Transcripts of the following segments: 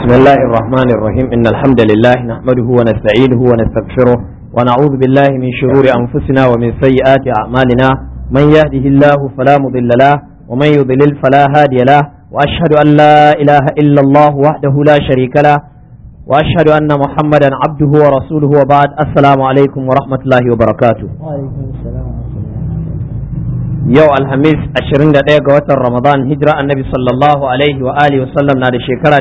بسم الله الرحمن الرحيم إن الحمد لله نحمده ونستعينه ونستغفره ونعوذ بالله من شرور أنفسنا ومن سيئات أعمالنا من يهده الله فلا مضل له ومن يضلل فلا هادي له وأشهد أن لا إله إلا الله وحده لا شريك له وأشهد أن محمدا عبده ورسوله وبعد السلام عليكم ورحمة الله وبركاته وعليكم السلام yau alhamis 21 ga watan ramadan hijira annabi sallallahu alaihi wa alihi wasallam na da shekara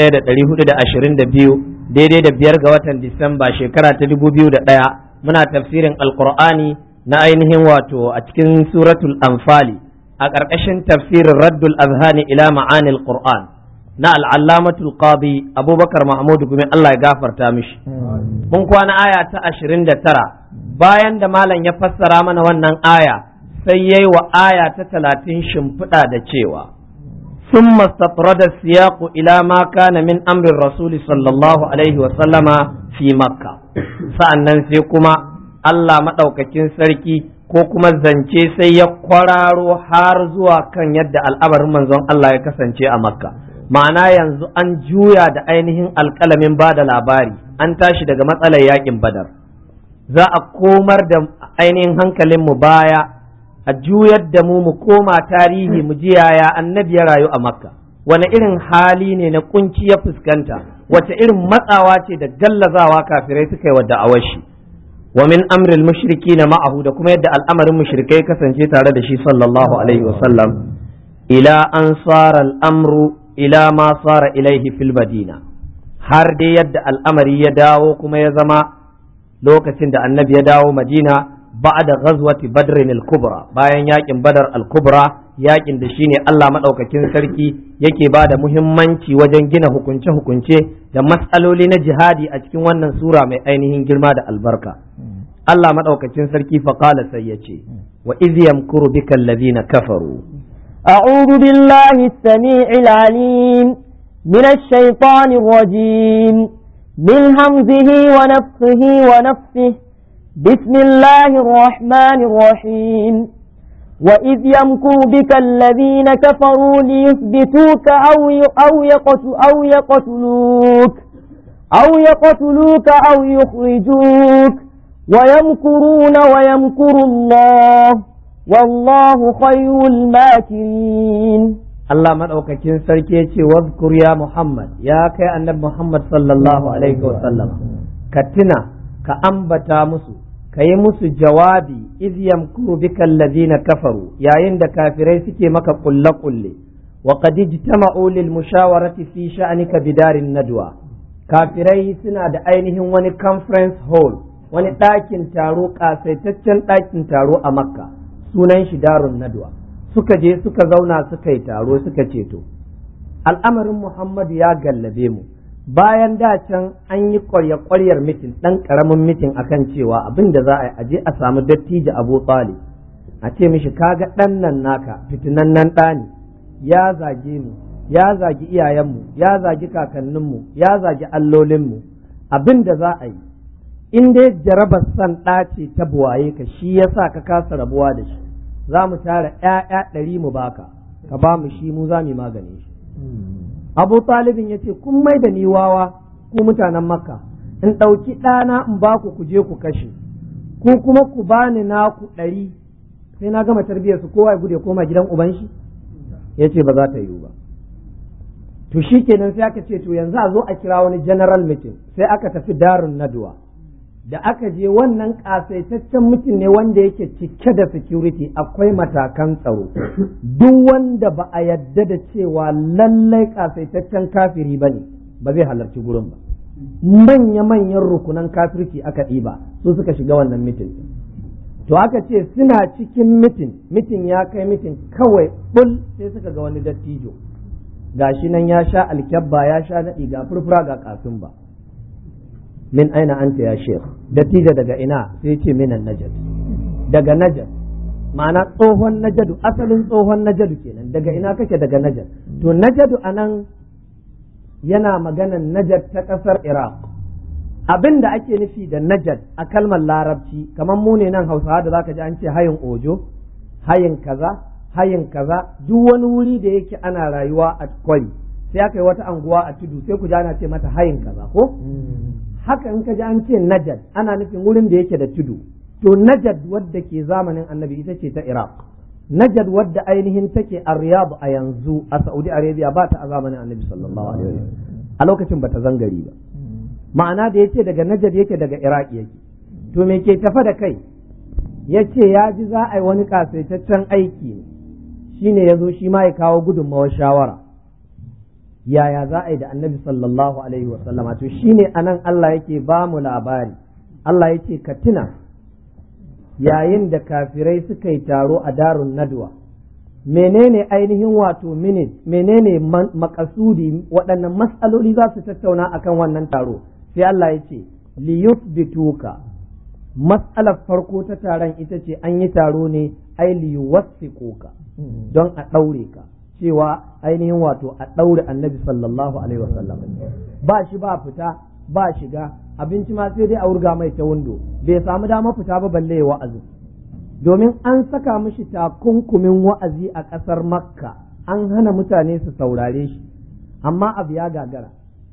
1422 daidai da biyar ga watan disamba shekara ta 2001 muna tafsirin alqur'ani na ainihin wato a cikin suratul anfali a ƙarƙashin tafsirin raddul azhani ila ma'anil qur'an na al'allamatul qadi abubakar mahmud gumi Allah ya gafarta mishi mun kwana aya ta 29 bayan da malam ya fassara mana wannan aya sai ya yi wa aya ta talatin shimfiɗa da cewa sun mastatrada siyaku ila ma kana min amrin rasuli sallallahu alaihi wasallama fi makka sa'annan sai kuma Allah maɗaukakin sarki ko kuma zance sai ya kwararo har zuwa kan yadda al'amarin manzon Allah ya kasance a makka ma'ana yanzu an juya da ainihin alƙalamin ba da labari an tashi daga matsalar yakin badar za a komar da ainihin hankalinmu baya a juyar da mu mu koma tarihi mu ji yaya annabi ya rayu a makka wani irin hali ne na kunci ya fuskanta wace irin matsawa ce da gallazawa kafirai suka yi wa da'awar shi wa min amril mushriki na ma'ahu da kuma yadda al'amarin mushrikai kasance tare da shi sallallahu alaihi wasallam ila an sara al'amru ila ma sara ilaihi fil madina har dai yadda al'amari ya dawo kuma ya zama lokacin da annabi ya dawo madina بعد غزوة بدر الكبرى bayan yakin badar al-kubra yakin da shine Allah madaukakin sarki yake ba da muhimmanci wajen gina hukunce-hukunce da matsaloli na jihadi a cikin wannan sura mai ainihin girma da albarka Allah madaukakin sarki faqala sai yace wa iz yamkuru bika alladhina kafaru أعوذ بالله السميع العليم من الشيطان الرجيم من همزه ونفخه ونفسه بسم الله الرحمن الرحيم وإذ يمكر بك الذين كفروا ليثبتوك أو أو يقتل أو يقتلوك أو يقتلوك أو يخرجوك ويمكرون ويمكر الله والله خير الماكرين Allah maɗaukakin sarki ya ce wazkur ya Muhammad ya kai annabi Muhammad sallallahu alaihi wa sallam ka tuna ka ambata musu ka yi musu jawabi iz yamkuru bika allazina kafaru yayin da kafirai suke maka kulle kulle wa qad ijtama'u lil mushawarati fi sha'nika bidarin nadwa kafirai suna da ainihin wani conference hall wani ɗakin taro ƙasaitaccen ɗakin taro a makka sunan shi darun nadwa suka je suka zauna suka yi taro suka ce to al'amarin muhammadu ya gallabe mu bayan da can an yi kwarya-kwaryar mitin ɗan ƙaramin mitin akan cewa abin da za a yi aje a samu dattijo abu tsali a ce mishi kaga ɗan nan naka fitinan nan ɗani ya zage mu ya zagi iyayenmu ya zagi kakanninmu ya zagi allolinmu abin da za a yi in dai jarabar san ɗace ta buwaye ka shi ya sa ka kasa rabuwa da shi za mu tara ‘ya'ya ɗari mu baka ka ba mu shi mu za mu magane shi abu talibin ya ce kun mai da ni wawa ku mutanen makka in ɗauki ɗana in ba ku je ku kashe ku kuma ku bani naku ɗari sai na gama tarbiyyar su kowa ya gude koma gidan uban shi ya ce ba za ta yiwu ba to shi kenan sai aka ce to yanzu a zo a kira wani general meeting sai aka tafi darun naduwa da aka je wannan ƙasaitaccen mutum ne wanda yake cike da security akwai matakan tsaro duk wanda ba a yadda da cewa lallai ƙasaitaccen kafiri ba ne ba zai halarci gurin ba manya-manyan rukunan kafirci aka ɗiba su suka shiga wannan mitin to aka ce suna cikin mitin mitin ya kai mitin kawai bul sai suka ga wani dattijo gashi nan ya sha alkyabba ya sha naɗi ga furfura ga kasin ba min aina anta ya shekh dattijo daga ina sai ce minan najad daga najad ma'ana tsohon najadu asalin tsohon najadu kenan daga ina kake daga najad to najadu anan yana maganan najad ta ƙasar iraq abin da ake nufi da najad a kalmar larabci kamar mu ne nan hausawa da zaka ji an ce hayin ojo hayin kaza hayin kaza duk wani wuri da yake ana rayuwa a kwari sai aka yi wata anguwa a tudu sai ku ji ana ce mata hayin kaza ko haka in ka ji an ce najad ana nufin wurin da yake da tudu to najad wadda ke zamanin annabi ita ce ta iraq najad wadda ainihin take a riyadh a yanzu a saudi arabia ba ta a zamanin annabi sallallahu alaihi wasallam a lokacin bata zangari ba ma'ana da yace daga najad yake daga iraq yake to me ke tafa da kai yace ya ji za a yi wani kasaitaccen aiki ne shine ya zo shi ma ya kawo gudunmawar shawara yaya za a yi da annabi sallallahu alaihi wasallama to shine anan Allah yake ba mu labari Allah yake ka tuna yayin da kafirai suka yi taro a darun nadwa menene ainihin wato minit menene makasudi waɗannan matsaloli za su tattauna akan wannan taro sai Allah ya ce liyuthbituka matsalar farko ta taron ita ce an yi taro ne ai liyuwassiquka don a ɗaure ka cewa ainihin wato a ɗaure annabi sallallahu alaihi wasallam ba shi ba fita ba shiga abinci ma sai dai a wurga mai ta windo bai samu dama fita ba balle ya wa'azi domin an saka mishi takunkumin wa'azi a ƙasar makka an hana mutane su saurare shi amma abu ya gagara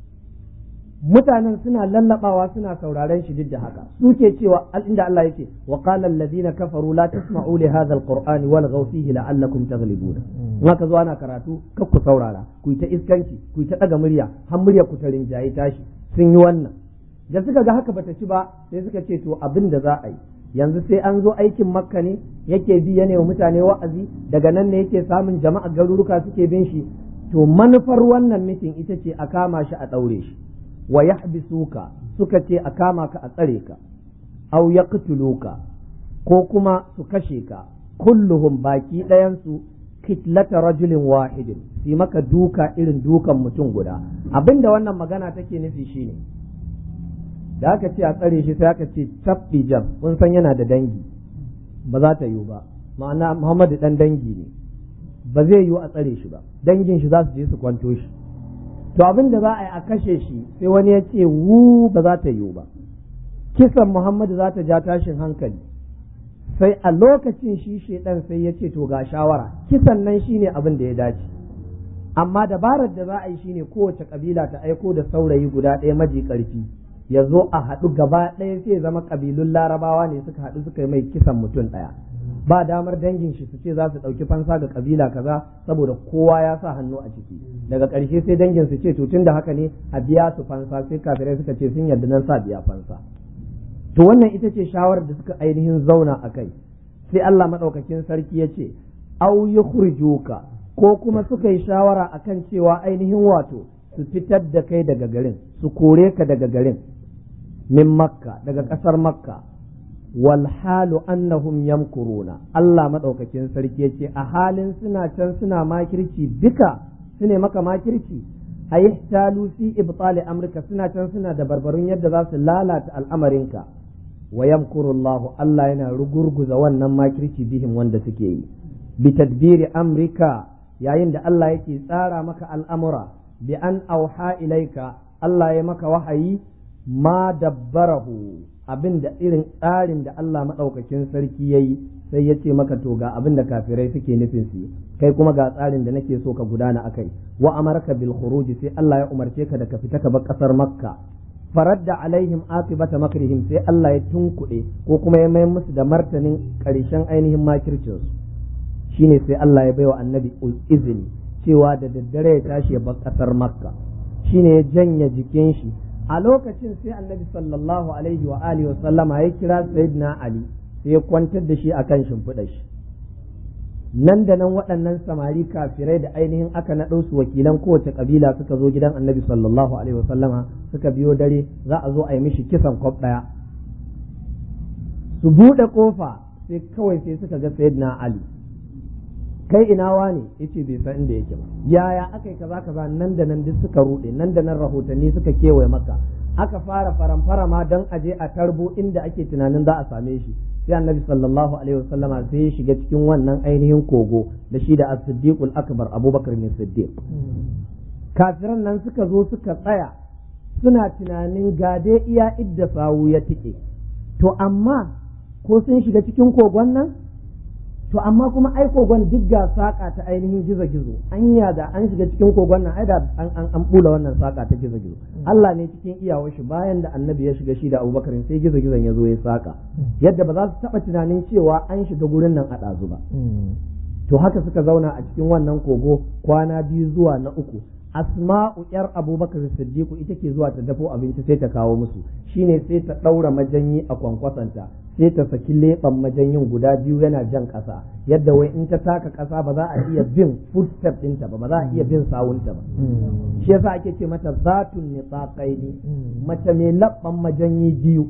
mutanen suna lallabawa suna sauraren shi duk da haka su ke cewa inda Allah yake wa qala alladhina kafaru la tasma'u li hadha alqur'ani wal fihi la'allakum taghlibun in aka zo ana karatu kar ku saurara ku yi ta iskanci ku yi ta daga murya har murya ku ta rinjaye tashi sun yi wannan da suka ga haka bata ci ba sai suka ce to abin da za a yi yanzu sai an zo aikin makka ne yake bi ya wa mutane wa'azi daga nan ne yake samun jama'a garuruka suke bin shi to manufar wannan mitin ita ce a kama shi a ɗaure shi wa yahbisuka suka ce a kama ka a tsare ka aw yaqtuluka ko kuma su kashe ka kulluhum baki ɗayansu kitlata rajulin wahidin su maka duka irin dukan mutum guda abinda wannan magana take nufi shine da aka ce a tsare shi sai aka ce tabbi jam kun san yana da dangi ba za ta yiwu ba ma'ana Muhammadu dan dangi ne ba zai yiwu a tsare shi ba dangin shi za su je su kwanto shi to abin da za a yi a kashe shi sai wani ya ce wu ba za ta yiwu ba kisan Muhammadu za ta ja tashin hankali sai a lokacin shi shedan sai ya ce to ga shawara kisan nan shine abin da ya dace amma dabarar da za a yi shine kowace kabila ta aiko da saurayi guda ɗaya maji ƙarfi ya zo a haɗu gaba ɗaya sai zama ƙabilun larabawa ne suka haɗu suka yi mai kisan mutum ɗaya ba damar dangin shi su ce za su ɗauki fansa ga ƙabila kaza saboda kowa ya sa hannu a ciki daga ƙarshe sai dangin su ce to tun da haka ne a biya su fansa sai kafirai suka ce sun yarda nan sa biya fansa to wannan ita ce shawarar da suka ainihin zauna a kai sai Allah maɗaukakin sarki ya ce au yukhrijuka ko kuma suka yi shawara akan cewa ainihin wato su fitar da kai daga garin su kore ka daga garin min makka daga ƙasar makka wal halu annahum yamkuruna Allah madaukakin sarki yace a halin suna can suna makirci duka su ne maka makirci ayihtalu fi ibtali amrika suna can suna da barbarun yadda za su lalata al'amarinka wa yamkurullahu Allah yana rugurguza wannan makirci bihim wanda suke yi bi tadbiri amrika yayin da Allah yake tsara maka al'amura bi an auha ilaika Allah ya maka wahayi ma dabbarahu abin da irin tsarin da Allah maɗaukakin sarki ya yi sai ya ce maka to ga abin da kafirai suke nufin su kai kuma ga tsarin da nake so ka gudana akai wa amarka bil khuruj sai Allah ya umarce ka da ka fita ka bar kasar makka faradda alaihim atibata makrihim sai Allah ya tunkuɗe ko kuma ya mai musu da martanin ƙarshen ainihin makircin su shine sai Allah ya baiwa annabi izini cewa da daddare ya tashi ya bar kasar makka shine ya janya jikin shi a lokacin sai annabi sallallahu alaihi wa alihi wa sallama ya kira sayyidina ali sai ya kwantar da shi akan shimfiɗa shi nan da nan waɗannan samari kafirai da ainihin aka naɗo su wakilan kowace kabila suka zo gidan annabi sallallahu alaihi wa sallama suka biyo dare za a zo a yi mishi kisan kwaf ɗaya su buɗe kofa sai kawai sai suka ga sayyidina ali kai ina wane yace bai san inda yake ba yaya aka yi kaza kaza nan da nan duk suka rude nan da nan rahotanni suka kewaye maka aka fara faramfara ma dan aje a tarbo inda ake tunanin za a same shi sai annabi sallallahu alaihi wasallama sai ya shiga cikin wannan ainihin kogo da shi da as-siddiqul akbar abubakar ne siddiq kafiran nan suka zo suka tsaya suna tunanin gade iya idda sawu ya tike to amma ko sun shiga cikin kogon nan to amma kuma ai kogon duk ga saka ta ainihin gizo gizo anya da an shiga cikin kogon nan ai da an an an bula wannan saka ta gizo gizo Allah ne cikin iyawar shi bayan da annabi ya shiga shi da Abubakar sai gizo gizon ya zo ya saka yadda ba za su taba tunanin cewa an shiga gurin nan a ɗazu ba to haka suka zauna a cikin wannan kogo kwana biyu zuwa na uku asma'u yar abubakar siddiqu ita ke zuwa ta dafo abinci sai ta kawo musu shine sai ta ɗaura majanyi a kwankwasanta sai ta saki leɓen majanyin guda biyu yana jan ƙasa yadda wai in ta taka ƙasa ba za a iya bin footstep ɗinta ba ba za a iya bin sawunta ba shi yasa ake ce mata zatun nitsaqaini mace mai labban majanyi biyu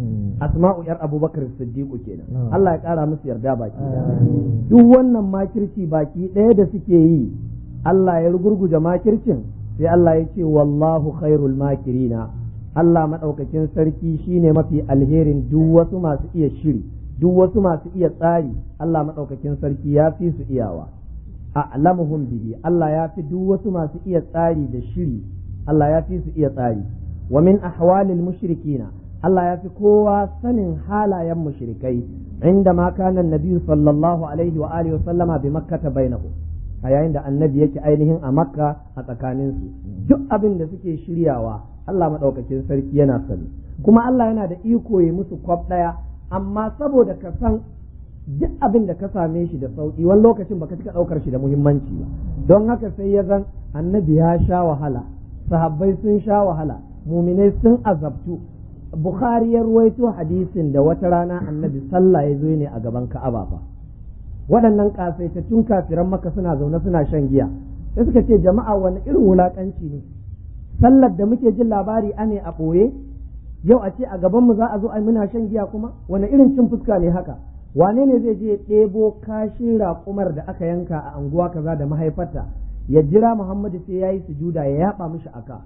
asma'u yar abubakar siddiqu kenan Allah ya ƙara musu yarda baki duk wannan makirci baki ɗaya da suke yi Allah ya rugurguje makircin sai Allah ya ce wallahu khairul makirina Allah maɗaukakin sarki shine mafi alherin duk wasu masu iya shiri duk wasu masu iya tsari Allah maɗaukakin sarki ya fi su iyawa a'lamuhum bihi Allah ya fi duk wasu masu iya tsari da shiri Allah ya fi su iya tsari wa min ahwalil mushrikina Allah ya fi kowa sanin halayen mushrikai inda ma kana annabi sallallahu alaihi wa alihi wa sallama bi makkata bainahum a yayin da annabi yake ainihin a makka a tsakaninsu duk abin da suke shiryawa Allah maɗaukakin sarki yana sani kuma Allah yana da iko ya musu kwaf ɗaya amma saboda ka san duk abin da ka same shi da sauƙi wani lokacin baka cika ɗaukar shi da muhimmanci ba don haka sai ya zan annabi ya sha wahala sahabbai sun sha wahala muminai sun azabtu bukhari ya ruwaito hadisin da wata rana annabi sallah ya zo ne a gaban ka'aba fa waɗannan ƙasaitattun kafiran maka suna zaune suna shan giya sai suka ce jama'a wani irin wulaƙanci ne sallar da muke jin labari ane a ɓoye yau a ce a gabanmu za a zo a muna shan giya kuma wani irin cin fuska ne haka wane ne zai je ɗebo kashin raƙumar da aka yanka a anguwa kaza da mahaifarta ya jira muhammadu sai ya yi sujuda ya yaɓa mishi aka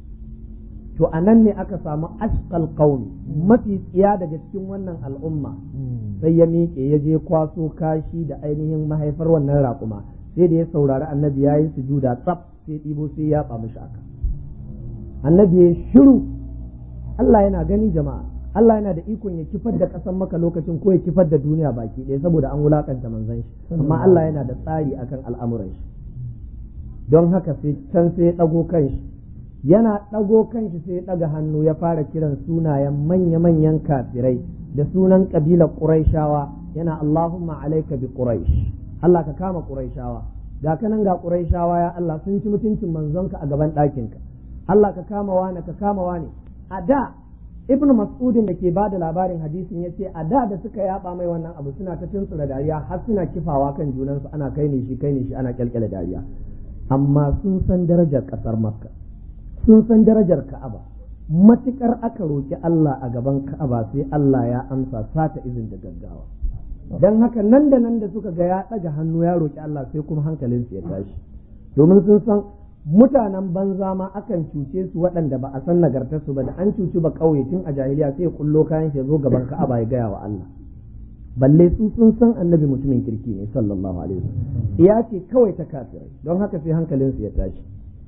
to a nan ne aka samu ashqal qaumi mafi tsiya daga cikin wannan al'umma sai ya miƙe ya je kwaso kashi da ainihin mahaifar wannan raƙuma sai da ya saurari annabi ya yi sujuda tsaf sai ɗibo sai ya ɓa mishi aka annabi ya shiru Allah yana gani jama'a Allah yana da ikon ya kifar da ƙasar maka lokacin ko ya kifar da duniya baki ɗaya saboda an wulakanta manzon shi amma Allah yana da tsari akan al'amuran shi don haka sai can sai ya ɗago kanshi yana ɗago kanshi sai ya ɗaga hannu ya fara kiran sunayen manya-manyan kafirai da sunan ƙabilar ƙuraishawa yana Allahumma alaika bi ƙuraish Allah ka kama ƙuraishawa ga kanan ga ƙuraishawa ya Allah sun ci mutuncin manzonka a gaban ɗakinka Allah ka kama wani ka kama wani a da ibnu mas'udin da ke ba da labarin hadisin ya ce a da da suka yaba mai wannan abu suna ta tuntsura dariya har suna kifawa kan junansu ana kai ne shi kai ne shi ana kyalkyala dariya amma sun san darajar ƙasar makka sun san darajar ka'aba matukar aka roki Allah a gaban ka'aba sai Allah ya amsa sata izin da gaggawa dan haka nan da nan da suka ga ya ɗaga hannu ya roki Allah sai kuma hankalinsu ya tashi domin sun san mutanen banza ma akan cuce su waɗanda ba a san nagartarsu ba da an cuci ba ƙauye tun a jahiliya sai kullo kayan shi zo gaban ka'aba ya gaya wa Allah balle su sun san annabi mutumin kirki ne sallallahu alaihi wasallam iya ce kawai ta kafirai don haka sai hankalinsu ya tashi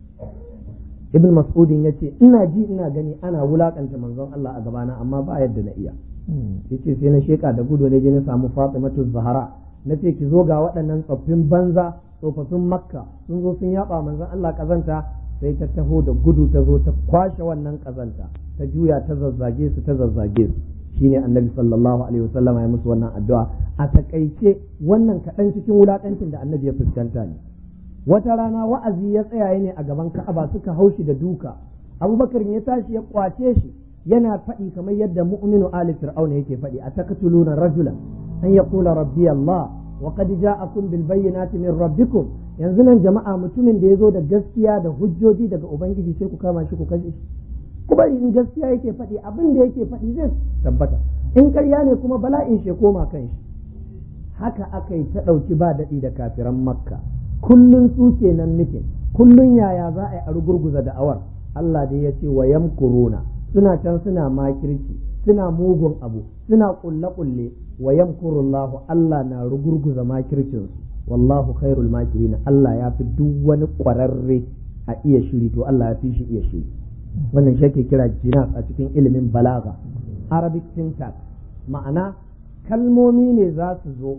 ibn mas'udin ya ce ina ji ina gani ana wulakanta manzon Allah a gabana amma ba yadda na iya yace sai na sheka da gudu ne je na samu Fatimatu Zahra na ce ki zo ga waɗannan tsoffin banza tsofaffin makka sun zo sun yaba manzon Allah kazanta sai ta taho da gudu ta zo ta kwashe wannan kazanta ta juya ta zazzage su ta zazzage su shine annabi sallallahu alaihi wasallam ya musu wannan addu'a a takaice wannan kaɗan cikin wulakancin da annabi ya fuskanta ne wata rana wa'azi ya tsaya ne a gaban ka'aba suka haushi da duka abubakar ya tashi ya kwace shi yana faɗi kamar yadda mu'minu ali fir'auna yake faɗi a taqtuluna rajulan an yaqula rabbi allah wa qad ja'akum bil bayyinati min rabbikum yanzu nan jama'a mutumin da yazo da gaskiya da hujjoji daga ubangiji sai ku kama shi ku kashe shi ku bari in gaskiya yake faɗi abin da yake faɗi zai tabbata in ƙarya ne kuma bala'in shi koma kan shi haka aka yi ta ɗauki ba daɗi da kafiran makka kullun su kenan mitin kullun yaya za a yi a rugurguza da'awar Allah dai ya ce wa yamkuruna suna can suna makirci suna mugun abu suna kulle kulle wa yamkurullahu Allah na rugurguza makircin su wallahu khairul makirin Allah ya fi duk wani kwararre a iya shiri to Allah ya fi shi iya shiri wannan shi ake kira jinas a cikin ilimin balaga arabic syntax ma'ana kalmomi ne za su zo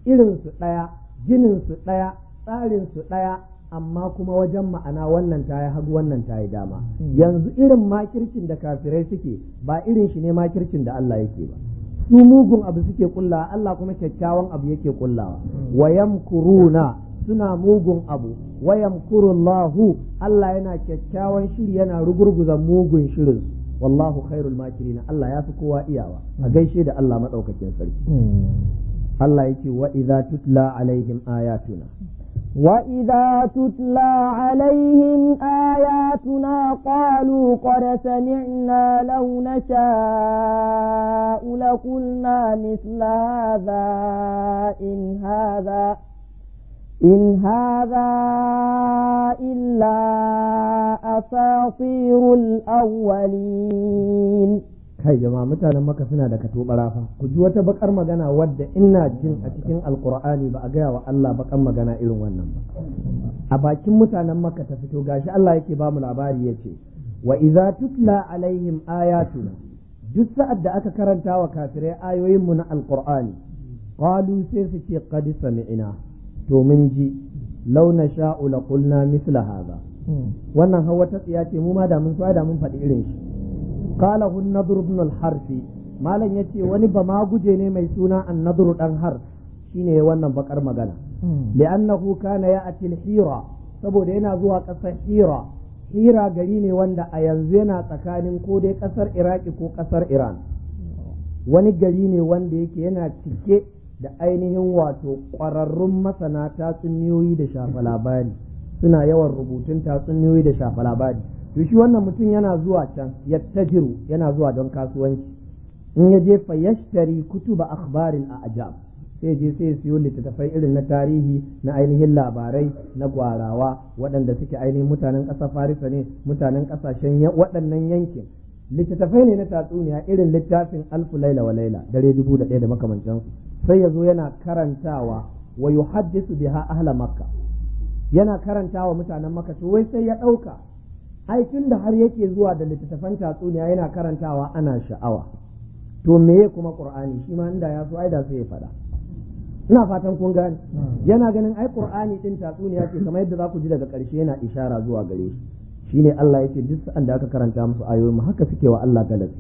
irinsu ɗaya jininsu ɗaya tsarinsu ɗaya amma kuma wajen ma'ana wannan ta yi hagu wannan ta yi dama yanzu irin makircin da kafirai suke ba irin shi ne makircin da Allah yake ba su mugun abu suke kullawa Allah kuma kyakkyawan abu yake kullawa wayam kuruna suna mugun abu wayam kurullahu Allah yana kyakkyawan shiri yana rugurguza mugun shirin wallahu khairul makirina Allah ya fi kowa iyawa a gaishe da Allah madaukakin sarki Allah yake wa idza tutla alaihim ayatuna وإذا تتلى عليهم آياتنا قالوا قد سمعنا لو نشاء لقلنا مثل هذا إن هذا إن هذا إلا أساطير الأولين kai jama'a mutanen maka suna da kato barafa ku ji wata bakar magana wadda ina jin a cikin alkur'ani ba a gaya wa Allah bakar magana irin wannan ba a bakin mutanen maka ta fito gashi Allah yake ba mu labari yace wa idza tutla alaihim ayatuna duk sa'ad da aka karanta wa kafirai ayoyin mu na alkur'ani qalu sai su ce qad sami'na to mun ji law nasha'u la qulna mithla hadha wannan hawa ta tsiya ce mu ma da mun so da mun faɗi irin shi قاله النضر بن الحرث malam yace wani ba ma guje ne mai suna annadru dan har shine wannan bakar magana li'annahu kana ya'ti al-hira saboda yana zuwa kasar hira hira gari ne wanda a yanzu yana tsakanin ko dai kasar iraki ko kasar iran wani gari ne wanda yake yana cike da ainihin wato ƙwararrun masana tatsuniyoyi da shafa labari suna yawan rubutun tatsuniyoyi da shafa labari to shi wannan mutum yana zuwa can yattajiru yana zuwa don kasuwanci in ya je fa yashtari kutuba akhbarin a ajab sai je sai siyo littattafai irin na tarihi na ainihin labarai na gwarawa waɗanda suke ainihin mutanen ƙasar farisa ne mutanen ƙasashen waɗannan yankin littattafai ne na tatsuniya irin littafin alfu laila wa laila dare dubu da ɗaya da makamantansu sai ya zo yana karantawa wa yuhaddisu biha ahla makka yana karantawa mutanen makka to wai sai ya ɗauka aikin da har yake zuwa da littattafan tatsuniya yana karantawa ana sha'awa to meye kuma qur'ani shi ma inda ya so ai da sai ya faɗa ina fatan kun gane yana ganin ai qur'ani din tatsuniya ce kamar yadda za ku ji daga ƙarshe yana ishara zuwa gare shi shine Allah yake duk sa'an da aka karanta musu ayoyi mu haka suke wa Allah galabi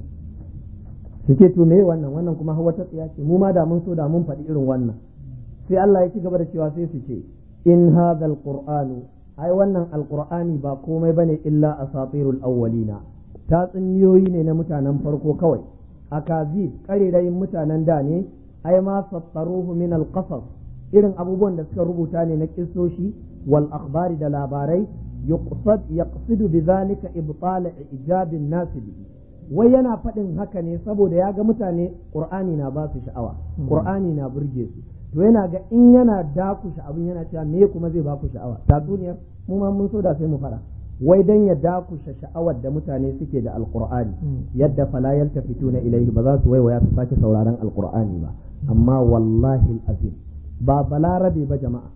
suke to meye wannan wannan kuma hawa ta tsiya ce mu ma da mun so da mun faɗi irin wannan sai Allah ya ci gaba da cewa sai su ce in hadha qur'anu ai wannan alqur'ani ba komai bane illa asatirul awwalina tatsuniyoyi ne na mutanen farko kawai akazi karerayin mutanen da ne ai ma sattaruhu min alqasas irin abubuwan da suka rubuta ne na kissoshi wal akhbari da labarai yuqsad yaqsidu bidhalika ibtal ijabin nas bihi wai yana faɗin haka ne saboda ya ga mutane qur'ani na ba su sha'awa qur'ani na burge su to yana ga in yana dakushe abin yana cewa me kuma zai baku sha'awa tatsuniyar mu ma mun so da sai mu fara wai dan ya dakushe sha'awar da mutane suke da alqur'ani yadda fala yaltafituna ilaihi ba za su waiwaya su sake sauraron alqur'ani ba amma wallahi azim ba balarabe ba jama'a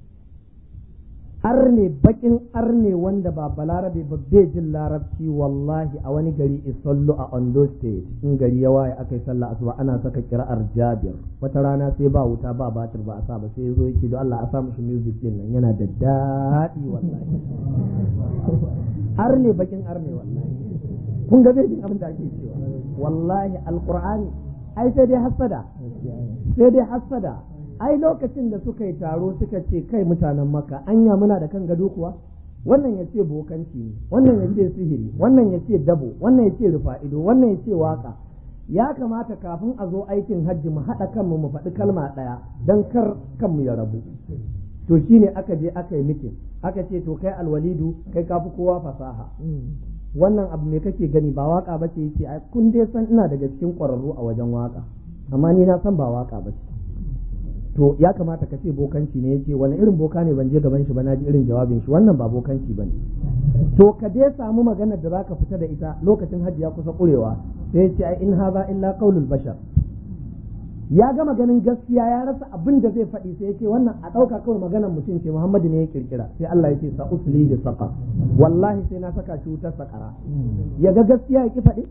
arne bakin arne wanda ba balarabe ba bai jin larabci wallahi a wani gari isallu a ondo state in gari ya waye aka yi sallah asuba ana saka kira'ar jabir wata rana sai ba wuta ba batir ba a sa ba sai zo yake don Allah a sa mishi music din nan yana da daɗi wallahi arne bakin arne wallahi kun ga bai jin abin da ake cewa wallahi alqur'ani ai sai dai hasada sai dai hasada ai lokacin da suka yi taro suka ce kai mutanen maka anya muna da kan gado kuwa wannan ya ce bokanci ne wannan ya ce sihiri wannan ya ce dabo wannan ya ce rufa'ido wannan ya ce waka ya kamata kafin a zo aikin hajji mu haɗa kanmu mu faɗi kalma ɗaya don kar kanmu ya rabu to shine aka je aka yi mitin aka ce to kai alwalidu kai kafi kowa fasaha wannan abu me kake gani ba waka ba ce yace kun dai san ina daga cikin ƙwararru a wajen waka amma ni na san ba waka ba ce to ya kamata ka ce bokanci ne yace wani irin boka ne ban je gaban shi ba na ji irin jawabin shi wannan ba bokanci bane to ka dai samu maganar da zaka fita da ita lokacin hajji ya kusa kurewa sai yace ai in haza illa qaulul bashar ya ga maganin gaskiya ya rasa abin da zai faɗi sai yace wannan a ɗauka kawai maganar mutum ce Muhammadu ne ya kirkira sai Allah ya ce sa uslihi saqa wallahi sai na saka shi wutar sakara ya ga gaskiya ya ki faɗi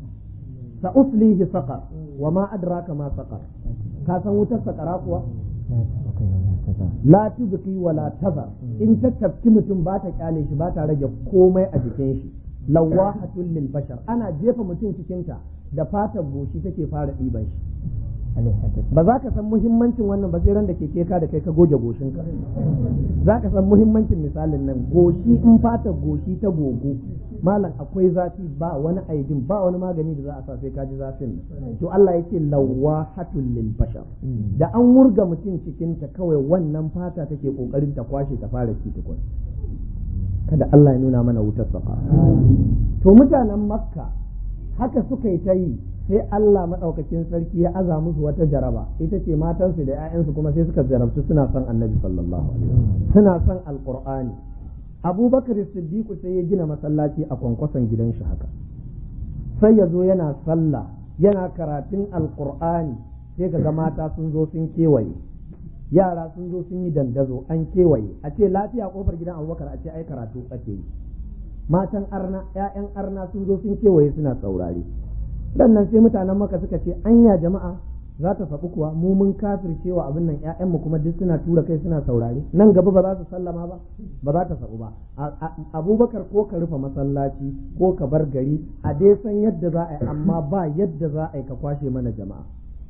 sa uslihi saqa wa ma adraka ma saqa ka san wutar sakara kuwa la tubqi wa la tazar in ta tafki mutum ba ta kyale shi ba ta rage komai a jikin shi lawahatul lil bashar ana jefa mutum cikin ta da fatar goshi take fara ɗiban shi ba za ka san muhimmancin wannan ba sai ran da keke ka da kai ka goge goshinka za ka san muhimmancin misalin nan goshi in fatar goshi ta gogo malam akwai zafi ba wani aidin ba wani magani da za a sa sai ka ji zafin to Allah yake lawahatul lil bashar da an wurga mutum cikin ta kawai wannan fata take kokarin ta kwashe ta fara ci tukun kada Allah ya nuna mana wutar safa to mutanen makka haka suka yi ta yi sai Allah maɗaukakin sarki ya aza musu wata jaraba ita ce matansu da 'ya'yansu kuma sai suka jarabtu suna son annabi sallallahu alaihi suna son alqur'ani abubakar siddiqu sai ya gina masallaci a kwankwason gidan shi haka sai ya zo yana sallah yana karatun alqur'ani sai kaga mata sun zo sun kewaye yara sun zo sun yi dandazo an kewaye a ce lafiya kofar gidan abubakar a ce ai karatu ake yi matan arna 'ya'yan arna sun zo sun kewaye suna saurare sannan sai mutanen maka suka ce anya jama'a za ta faɓi kuwa mu mun kafircewa abin nan ƴaƴanmu kuma duk suna tura kai suna saurare nan gaba ba za su sallama ba ba za ta saɓu ba abubakar ko ka rufe masallaci ko ka bar gari a dai san yadda za a yi amma ba yadda za a yi ka kwashe mana jama'a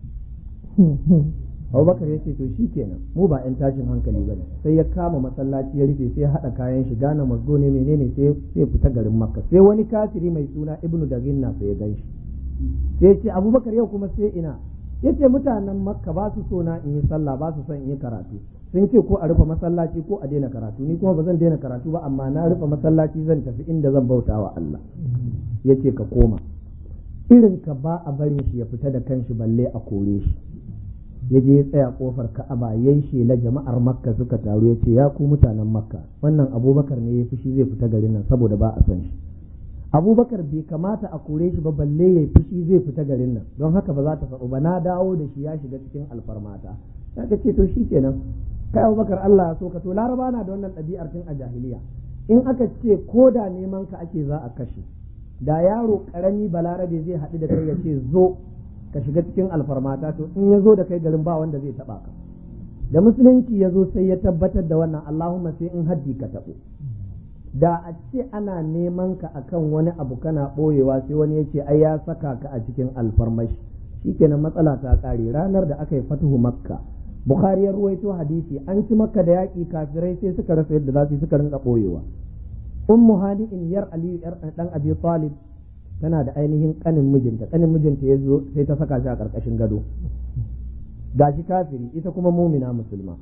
abubakar ya ce to shi kenan mu ba 'yan tashin hankali ba ne sai ya kama masallaci ya rufe sai ya haɗa kayan shi gane mazgo ne menene sai ya fita garin makka sai wani kafiri mai suna ibnu daginna sai ya gan shi sai ce abubakar yau kuma sai ina yace mutanen makka ba su so na in yi sallah ba su son in yi karatu sun ce ko a rufe masallaci ko a daina karatu ni kuma ba zan daina karatu ba amma na rufe masallaci zan tafi inda zan bauta wa Allah yace ka koma irin ka ba a barin shi ya fita da kanshi balle a kore shi ya je ya tsaya kofar ka'aba yayi shela jama'ar makka suka taru ya ce ya ku mutanen makka wannan abubakar ne ya fushi zai fita garin nan saboda ba a son shi abubakar bai kamata a kore shi ba balle ya fushi zai fita garin nan don haka ba za ta faɗo ba na dawo da shi ya shiga cikin alfarmata ya ka ce to shi kenan kai abubakar Allah ya so ka to laraba na da wannan ɗabi'ar tun a jahiliya in aka ce ko da neman ka ake za a kashe da yaro karami balarabe zai haɗu da kai ya ce zo ka shiga cikin alfarmata to in ya zo da kai garin ba wanda zai taɓa ka da musulunci ya zo sai ya tabbatar da wannan Allahumma sai in haddi ka taɓo da a ce ana neman ka akan wani abu kana ɓoyewa sai wani ya ce ai ya saka ka a cikin alfarmashi shikenan matsala ta ƙare ranar da aka yi fatuhu makka bukhari ya ruwaito hadisi an ci makka da yaƙi kafirai sai suka rasa yadda za su yi suka rinka ɓoyewa ummu hani'in yar aliyu yar dan abi talib tana da ainihin kanin mijinta kanin mijinta ya zo sai ta saka shi a ƙarƙashin gado gashi kafiri ita kuma mumina musulma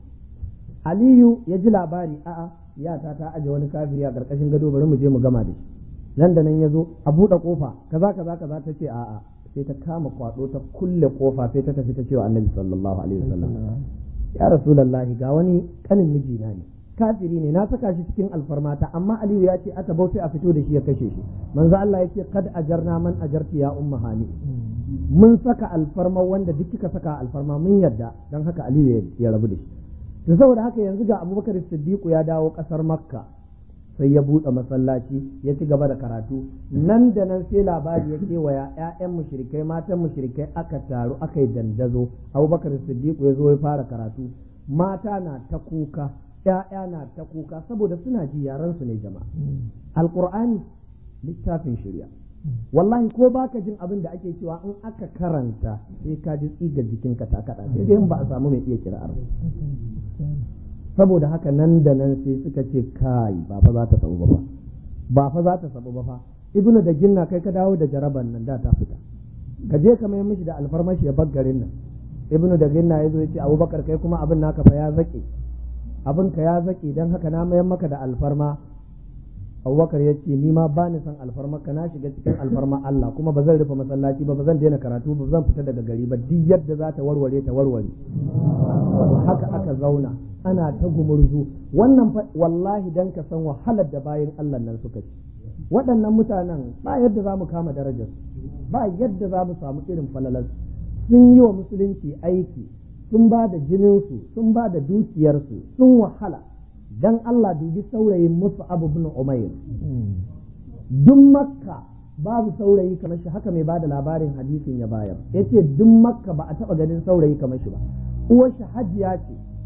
aliyu ya ji labari a'a yata ta aje wani kafiri a ƙarƙashin gado bari mu je mu gama da shi nan da nan ya zo a buɗe ƙofa kaza kaza kaza ta ce a'a sai ta kama kwaɗo ta kulle ƙofa sai ta tafi ta cewa annabi sallallahu alaihi wasallam ya rasulullahi ga wani kanin mijina ne kafiri ne na saka shi cikin alfarmata amma aliyu ya ce aka bauta a fito da shi ya kashe shi manzo Allah ya ce kad ajarna man ajarti ya umma hani mun saka alfarma wanda duk kika saka alfarma mun yadda dan haka aliyu ya rabu da shi to saboda haka yanzu ga abubakar siddiqu ya dawo kasar makka sai ya buɗe masallaci ya ci gaba da karatu nan da nan sai labari ya kewaya ƴaƴan mushrikai matan mushrikai aka taru aka yi dandazo abubakar siddiqu ya zo ya fara karatu mata na ta kuka ƴaƴa na ta kuka saboda suna ji yaran su ne jama'a alqur'ani littafin shirya wallahi ko baka jin abin da ake cewa in aka karanta sai ka ji tsigar jikinka ta kaɗa sai dai ba a samu mai iya kira'ar saboda haka nan da nan sai suka ce kai ba fa za ta sabu ba ba fa za ta sabu ba fa ibnu da ginna kai ka dawo da jaraban nan da ta fita ka je ka mai mishi da alfarmashi ya garin nan ibnu da ginna ya zo ya ce abubakar kai kuma abin naka fa ya zake abin ka ya zake dan haka na mayar maka da alfarma abubakar ya ce ni ma ba ni son alfarma ka na shiga cikin alfarma Allah kuma ba zan rufe masallaci ba ba zan daina karatu ba zan fita daga gari ba duk yadda za ta warware ta warware haka aka zauna ana ta gumurzu wannan wallahi dan ka san wahalar da bayan Allah nan suka ci waɗannan mutanen ba yadda za mu kama darajar ba yadda za mu samu irin falalar sun yi wa musulunci aiki sun ba da jininsu sun ba da dukiyarsu sun wahala dan Allah dubi saurayin musu abu bin umair duk makka babu saurayi kamar shi haka mai bada labarin hadisin ya bayar yace duk makka ba a taba ganin saurayi kamar shi ba uwar shi hajiya ce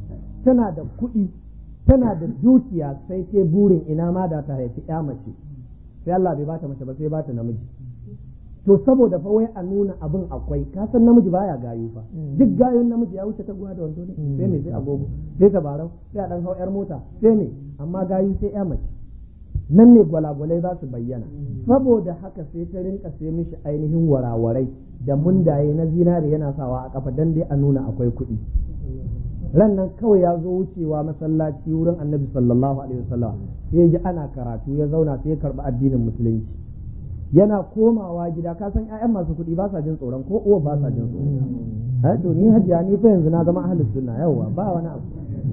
tana da kuɗi tana da dukiya sai ke burin ina ma da ta haifi ya mace sai Allah bai bata mace ba sai bata namiji to saboda fa wai a nuna abin akwai ka san namiji baya gayu fa duk gayun namiji ya wuce ta guwa da wando ne sai me sai agogo sai tabarau sai a dan hau yar mota sai me amma gayu sai ya mace nan ne gwalagwalai za su bayyana saboda haka sai ta rinka sai mishi ainihin warawarai da mundaye na zinare yana sawa a kafa dan dai a nuna akwai kuɗi ran nan kawai ya zo wucewa masallaci wurin annabi sallallahu alaihi wasallam sai ya ji ana karatu ya zauna sai ya karɓi addinin musulunci yana komawa gida ka san ƴaƴan masu kuɗi ba sa jin tsoron ko uwa ba sa jin tsoron to ni hajiya ni fa yanzu na zama ahlus sunna yawa ba wani abu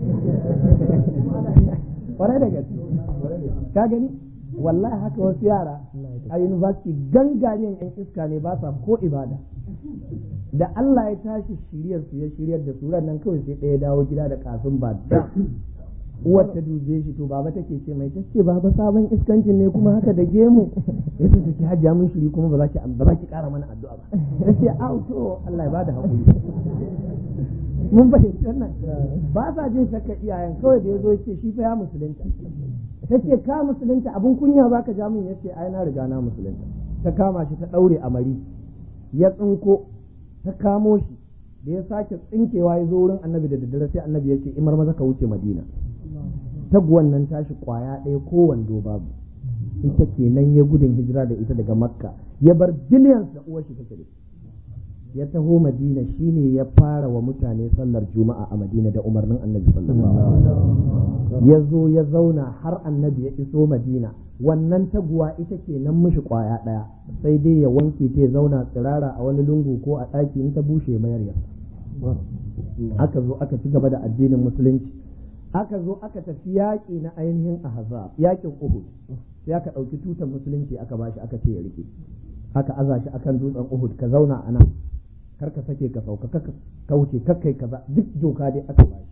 kwarai da gaske ka gani wallahi haka wasu yara a university gangariyan yan iska ne ba sa ko ibada da Allah ya tashi shiryar su ya shiryar da su nan kawai sai ɗaya dawo gida da kafin ba da uwar ta dube shi to baba take ce mai tace baba sabon iskancin ne kuma haka da gemu ya ce ki hajja mun shiri kuma ba za ki ba za ki kara mana addu'a ba tace au to Allah ya bada hakuri mun fahimci wannan ba sa jin shakka iyayen kawai da ya zo ce shi fa ya musulunta ta ce ka musulunta abin kunya ba ka ja min ya ce ai na riga na musulunta ta kama shi ta ɗaure a mari ya tsinko ta kamo shi da ya sake tsinkewa ya zo wurin annabi da daddare sai annabi ya ce imar maza ka wuce madina taguwan nan tashi kwaya ɗaya ko wando babu ita kenan ya gudun hijira da ita daga makka ya bar billions da uwar shi take da ya taho madina shine ya fara wa mutane sallar juma'a a madina da umarnin annabi sallallahu alaihi ya zo ya zauna har annabi ya iso madina wannan taguwa ita ke nan mishi kwaya ɗaya sai dai ya wanke ta ya zauna tsirara a wani lungu ko a ɗaki in ta bushe mayar ya aka zo aka ci gaba da addinin musulunci aka zo aka tafi yaƙi na ainihin ahzab yaƙin uhud sai aka ɗauki tutar musulunci aka bashi aka ce ya rike aka aza shi akan dutsen uhud ka zauna a nan kar ka sake ka sauka ka wuce kakkai kaza duk doka dai aka bashi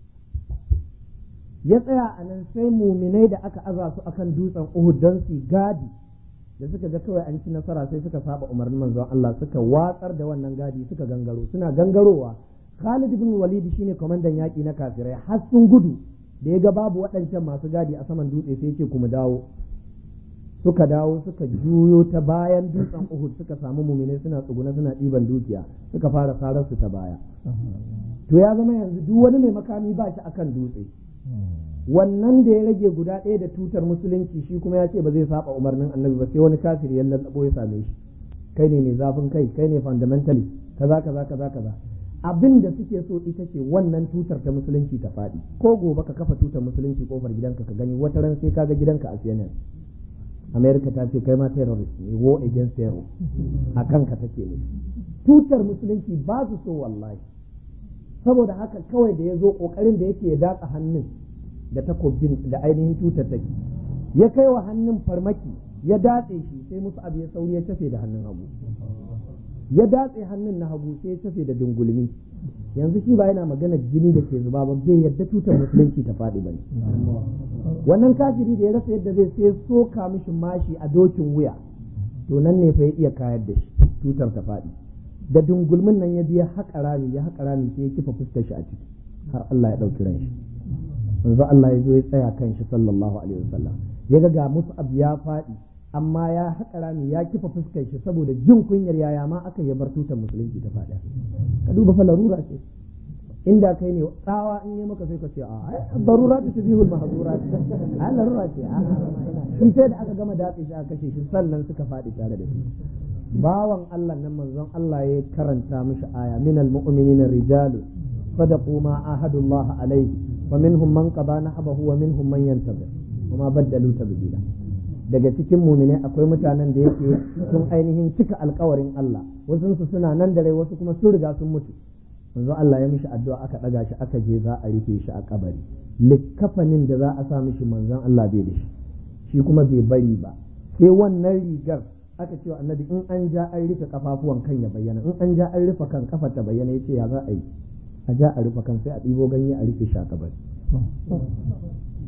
ya tsaya a nan sai muminai da aka aza su akan dutsen uhud don su gadi da suka ga kawai an ci nasara sai suka saba umarnin manzon Allah suka watsar da wannan gadi suka gangaro suna gangarowa Khalid ibn Walid shine kwamandan yaƙi na kafirai har sun gudu da ya ga babu waɗancan masu gadi a saman dutse sai ce kuma dawo suka dawo suka juyo ta bayan dutsen Uhud suka samu mumine suna tsuguna suna ɗiban dukiya suka fara sarar su ta baya to ya zama yanzu duk wani mai makami ba shi akan dutse wannan da ya rage guda ɗaya da tutar musulunci shi kuma ya ce ba zai saba umarnin annabi ba sai wani kafiri ya lallabo ya same shi kai ne mai zafin kai kai ne fundamentalist kaza kaza kaza kaza abin da suke so ita ce wannan tutar ta musulunci ta faɗi ko gobe ka kafa tutar musulunci kofar gidanka ka gani wata ran sai kaga gidanka a CNN America ta ce kai ma terrorist ne war against terror a kanka take ne tutar musulunci ba su so wallahi saboda haka kawai da ya zo kokarin da yake ya datsa hannun da takobin da ainihin tutar take ya kai wa hannun farmaki ya datse shi sai musu abu ya sauri ya tafe da hannun hagu ya datse hannun na hagu sai ya tafe da dungulmi yanzu shi ba yana magana jini da ke zuba ba bai yadda tutar musulunci ta faɗi ba wannan kafiri da ya rasa yadda zai sai soka mishi mashi a dokin wuya to nan ne fa ya iya kayar da shi tutar ta faɗi da dungulmin nan ya biya haƙa rami ya haƙa rami sai ya kifa fuskar shi a ciki har Allah ya ɗauki ran shi yanzu Allah ya zo ya tsaya kan shi sallallahu alaihi wasallam ya ga ga musu abu ya faɗi amma ya haƙa rami ya kifa fuskar shi saboda jin kunyar yaya ma aka yi bar tutar musulunci ta faɗa ka duba fa larura ce inda kai ne tsawa in yi maka sai ka ce a ai barura ta tubihul mahzurat a larura ce a shi sai da aka gama datse shi aka kashe shi sannan suka faɗi tare da shi bawan Allah nan manzon Allah ya karanta mishi aya minal mu'minina rijalu sadaqu ma ahadullah alayhi wa minhum man qada nahbahu wa minhum man yantabir wa ma baddalu tabdila daga cikin mumine akwai mutanen da yake sun ainihin cika alkawarin Allah wasu su suna nan da rai wasu kuma sun riga sun mutu manzo Allah ya mishi addu'a aka daga shi aka je za a rufe shi a kabari likkafanin da za a sa mishi manzon Allah bai da shi shi kuma bai bari ba sai wannan rigar aka ce wa annabi in an ja an rufe kafafuwan kan ya bayyana in an ja an rufe kan kafar ta bayyana yace ya za a yi a ja a rufe kan sai a ɗibo ganye a rufe shi a kabari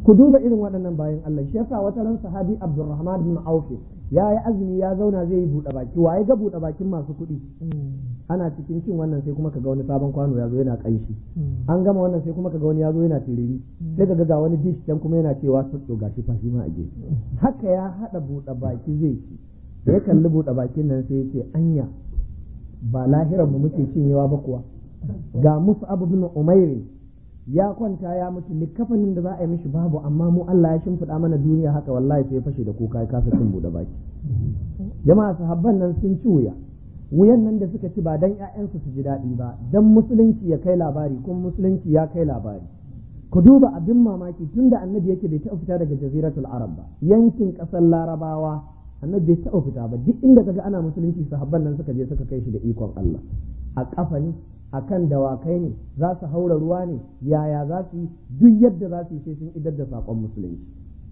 ku duba irin waɗannan bayan Allah shi yasa wata ran sahabi Abdurrahman bin Auf ya yi azumi ya zauna zai yi buɗe baki waye ga buɗe bakin masu kuɗi ana cikin cin wannan sai kuma kaga wani sabon kwano ya zo yana kanshi an gama wannan sai kuma kaga wani ya zo yana tiriri sai kaga ga wani dish can kuma yana cewa to gashi fa shi ma a gefe haka ya hada buɗe baki zai ci da ya kalli buɗe bakin nan sai ya ce anya ba lahiran mu muke cinyewa ba kuwa ga musu abu bin umairin ya kwanta ya mutu likafanin da za a yi mishi babu amma mu Allah ya shimfiɗa mana duniya haka wallahi sai ya fashe da kuka ya kasa cin buɗe baki jama'a sahabban nan sun ci wuya wuyan nan da suka ci ba dan ƴaƴansu su ji daɗi ba dan musulunci ya kai labari kuma musulunci ya kai labari ku duba abin mamaki tunda annabi yake bai taɓa fita daga jaziratul arab ba yankin ƙasar larabawa annabi bai taɓa fita ba duk inda kaga ana musulunci sahabban nan suka je suka kai shi da ikon Allah a ƙafa ne a kan dawakai ne za su haura ruwa ne yaya za su yi duk yadda za su yi sai sun idar da saƙon musulunci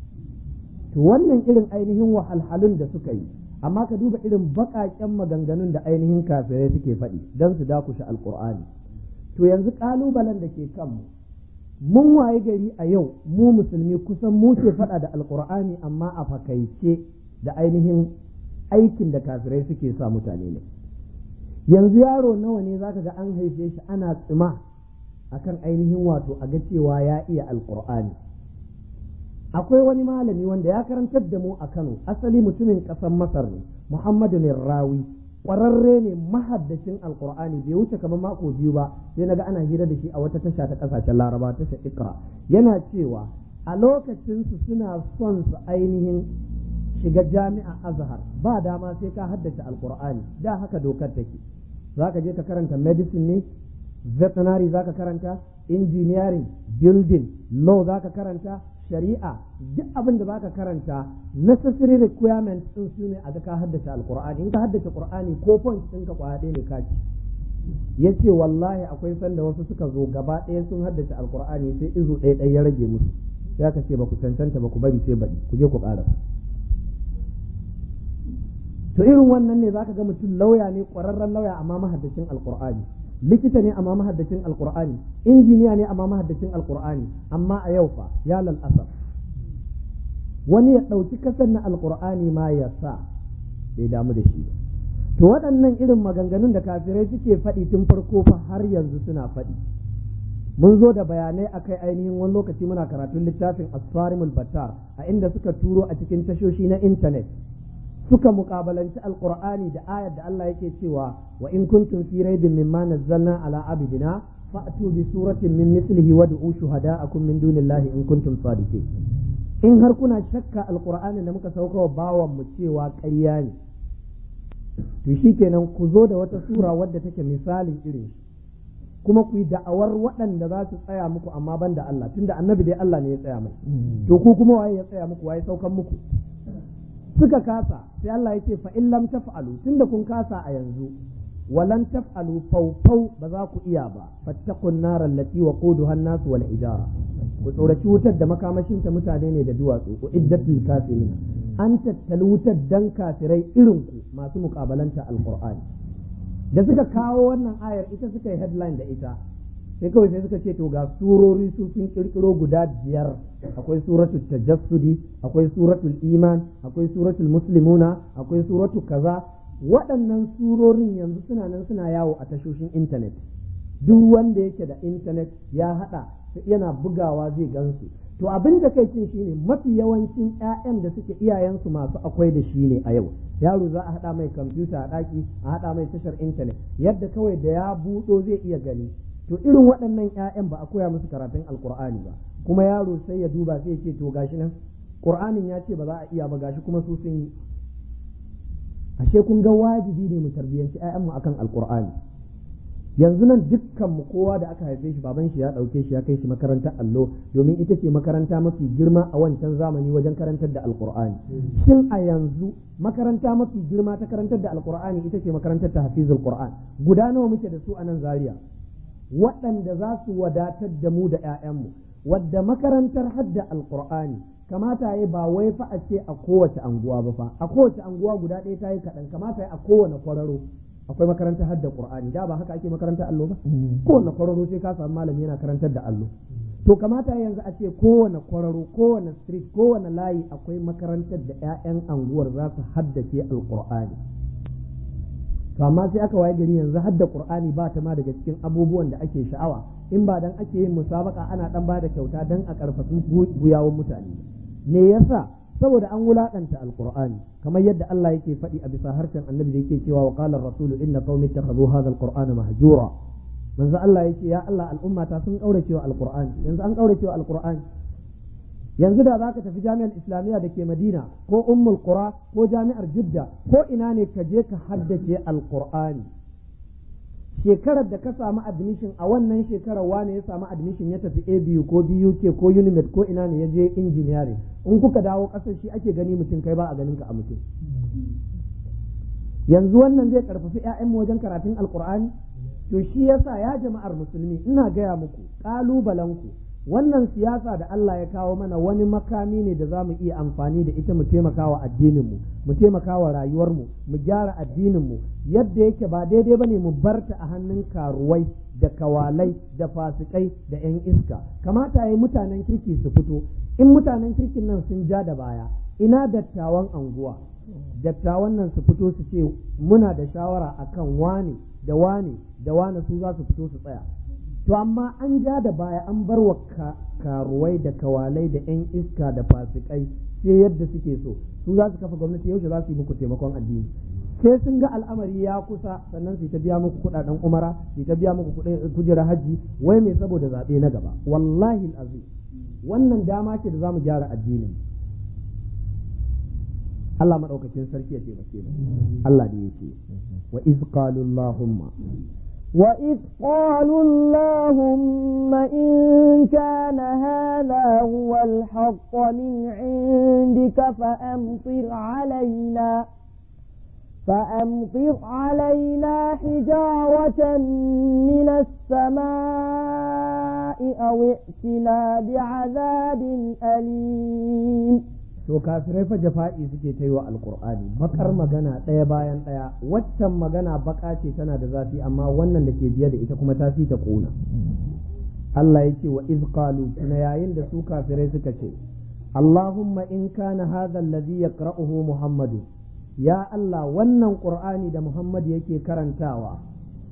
to wannan irin ainihin wahalhalun da suka yi amma ka duba irin baƙaƙen maganganun da ainihin kafirai suke faɗi don su dakushe alƙur'ani to yanzu ƙalubalen da ke kanmu mun waye gari a yau mu musulmi kusan mu ke faɗa da alƙur'ani amma a fakaice da ainihin aikin da kafirai suke sa mutane ne yanzu yaro nawa ne zaka ga an haife shi ana tsima akan ainihin wato a ga cewa ya iya alkur'ani akwai wani malami wanda ya karantar da mu a Kano asali mutumin ƙasar Masar ne Muhammadu Rawi ƙwararre ne mahaddacin alkur'ani bai wuce kamar mako biyu ba sai naga ana hira da shi a wata tasha ta ƙasashen Laraba tasha Ikra yana cewa a lokacin su suna son su ainihin shiga jami'a Azhar ba dama sai ka haddace alkur'ani da haka dokar take za ka je ka karanta medicine ne veterinary za ka karanta engineering building law za ka karanta shari'a duk abin da za ka karanta necessary requirements din su ne a ga ka haddace alkur'ani in ka haddace qur'ani ko point din ka kwaya ɗaya ne ka ci yace wallahi akwai sanda wasu suka zo gaba ɗaya sun haddace alkur'ani sai izu ɗaya ɗaya ya rage musu sai aka ce ba ku cancanta ba ku bari sai baɗi ku je ku ƙarasa to irin wannan ne zaka ga mutum lauya ne ƙwararren lauya amma mahaddacin alƙur'ani likita ne amma mahaddacin alƙur'ani injiniya ne amma mahaddacin alƙur'ani amma a yau fa ya lalasa wani ya ɗauki kasar na alƙur'ani ma ya sa bai damu da shi ba to waɗannan irin maganganun da kafirai suke faɗi tun farko fa har yanzu suna faɗi mun zo da bayanai akai ainihin wani lokaci muna karatun littafin asfarimul battar a inda suka turo a cikin tashoshi na intanet suka mukabalanci alqur'ani da ayar da Allah yake cewa wa in kuntum fi raibin mimma nazzalna ala abidina fa'tu bi suratin min mithlihi wad'u shuhada'akum min dunillahi in kuntum sadiqin in har kuna shakka alqur'ani da muka sauka wa bawan mu cewa ƙarya ne to shikenan ku zo da wata sura wadda take misalin irin kuma ku yi da'awar waɗanda za su tsaya muku amma ban da Allah tunda annabi dai Allah ne ya tsaya mai to ku kuma waye ya tsaya muku waye saukan muku suka kasa sai Allah ya ce fa in lam taf'alu tunda kun kasa a yanzu walan taf'alu fawfaw ba za ku iya ba fattaqun nar allati waquduha an-nas wal ijara ku tsoraci wutar da makamashin ta mutane ne da duwatsu ku iddatul kafirin an tattali wutar dan kafirai irin ku masu mukabalanta alqur'ani da suka kawo wannan ayar ita suka yi headline da ita sai kawai sai suka ce to ga surori su sun kirkiro guda biyar akwai suratul tajassudi akwai suratul iman akwai suratul muslimuna akwai suratul kaza waɗannan surorin yanzu suna nan suna yawo a tashoshin intanet duk wanda yake da intanet ya haɗa yana bugawa zai gansu to abin da kai cin shine mafi yawancin 'ya'yan da suke iyayensu masu akwai da shi ne a yau yaro za a haɗa mai kwamfuta a ɗaki a haɗa mai tashar intanet yadda kawai da ya buɗo zai iya gani to irin waɗannan 'ya'yan ba a koya musu karatun alkur'ani ba kuma yaro sai ya duba sai ya ce to gashi nan qur'anin ya ce ba za a iya ba gashi kuma su sun yi ashe kun ga wajibi ne mu tarbiyyanci 'ya'yanmu akan alkur'ani yanzu nan dukkan mu kowa da aka haife shi baban shi ya ɗauke shi ya kai shi makarantar allo domin ita ce makaranta mafi girma a wancan zamani wajen karantar da alkur'ani shin a yanzu makaranta mafi girma ta karantar da alkur'ani ita ce makarantar ta hafizul qur'an guda nawa muke da su a nan zaria waɗanda za su wadatar da mu da 'ya'yanmu wadda makarantar hadda alkur'ani kamata ya ba wai fa a ce a kowace anguwa ba fa a kowace anguwa guda ɗaya ta yi kaɗan kamata ya a kowane kwararo akwai makarantar hadda qur'ani da ba haka ake makarantar allo ba kowane kwararo sai ka samu malami yana karantar da allo to kamata yanzu a ce kowane kwararo kowane street kowane layi akwai makarantar da 'ya'yan anguwar za su haddace alkur'ani to amma sai aka waye gari yanzu hadda qur'ani ba ta ma daga cikin abubuwan da ake sha'awa in ba dan ake yin musabaka ana dan ba da kyauta dan a karfafi guyawun mutane me yasa saboda an wulakanta alqur'ani kamar yadda Allah yake faɗi a bisa harshen annabi da yake cewa wa qala ar-rasulu inna qaumi ittakhadhu hadha al-qur'ana mahjura manzo Allah yake ya Allah al'umma ta sun kaurace wa alqur'ani yanzu an kaurace wa alqur'ani yanzu da zaka tafi jami'ar islamiyya da ke madina ko ummul qura ko jami'ar jidda ko ina ne ka je ka haddace alqur'ani shekarar da ka samu admission a wannan shekarar wane ya samu admission ya tafi abu ko buk ko unimed ko ina ne ya je engineering in kuka dawo kasar shi ake gani mutum kai ba a ganin ka a mutum yanzu wannan zai karfafi 'ya'yanmu wajen karatun alqur'ani to shi yasa ya jama'ar musulmi ina gaya muku ƙalubalenku wannan siyasa da Allah ya kawo mana wani makami ne da za mu iya amfani da ita mu taimaka wa addininmu mu taimaka wa rayuwarmu mu gyara addininmu yadda yake ba daidai ba ne mu barta a hannun karuwai da kawalai da fasikai da 'yan iska kamata ya yi mutanen kirki su fito in mutanen kirkin nan sun ja da baya ina dattawan anguwa dattawan nan su fito su ce muna da shawara akan wane da wane da wane su za su fito su tsaya to amma an ja da baya an bar wa karuwai da kawalai da 'yan iska da fasikai sai yadda suke so su za su kafa gwamnati yaushe za su yi muku taimakon addini sai sun ga al'amari ya kusa sannan su ta biya muku kudaden umara su ta biya muku kujerar hajji wai mai saboda zaɓe na gaba wallahi azim wannan dama ce da za mu gyara addinin Allah maɗaukakin sarki ya taimake mu Allah da yake wa iz qalu allahumma وإذ قالوا اللهم إن كان هذا هو الحق من عندك فأمطر علينا فأمطر علينا حجارة من السماء أو ائتنا بعذاب أليم to kafirai fa jafa'i suke ta yi wa alkur'ani bakar magana ɗaya bayan ɗaya waccan magana baka ce tana da zafi amma wannan da ke biye da ita kuma ta fi ta ƙuna Allah ya ce wa iz qalu tuna yayin da su kafirai suka ce Allahumma in kana hadha alladhi yaqra'uhu Muhammadu ya Allah wannan qur'ani da Muhammad yake karantawa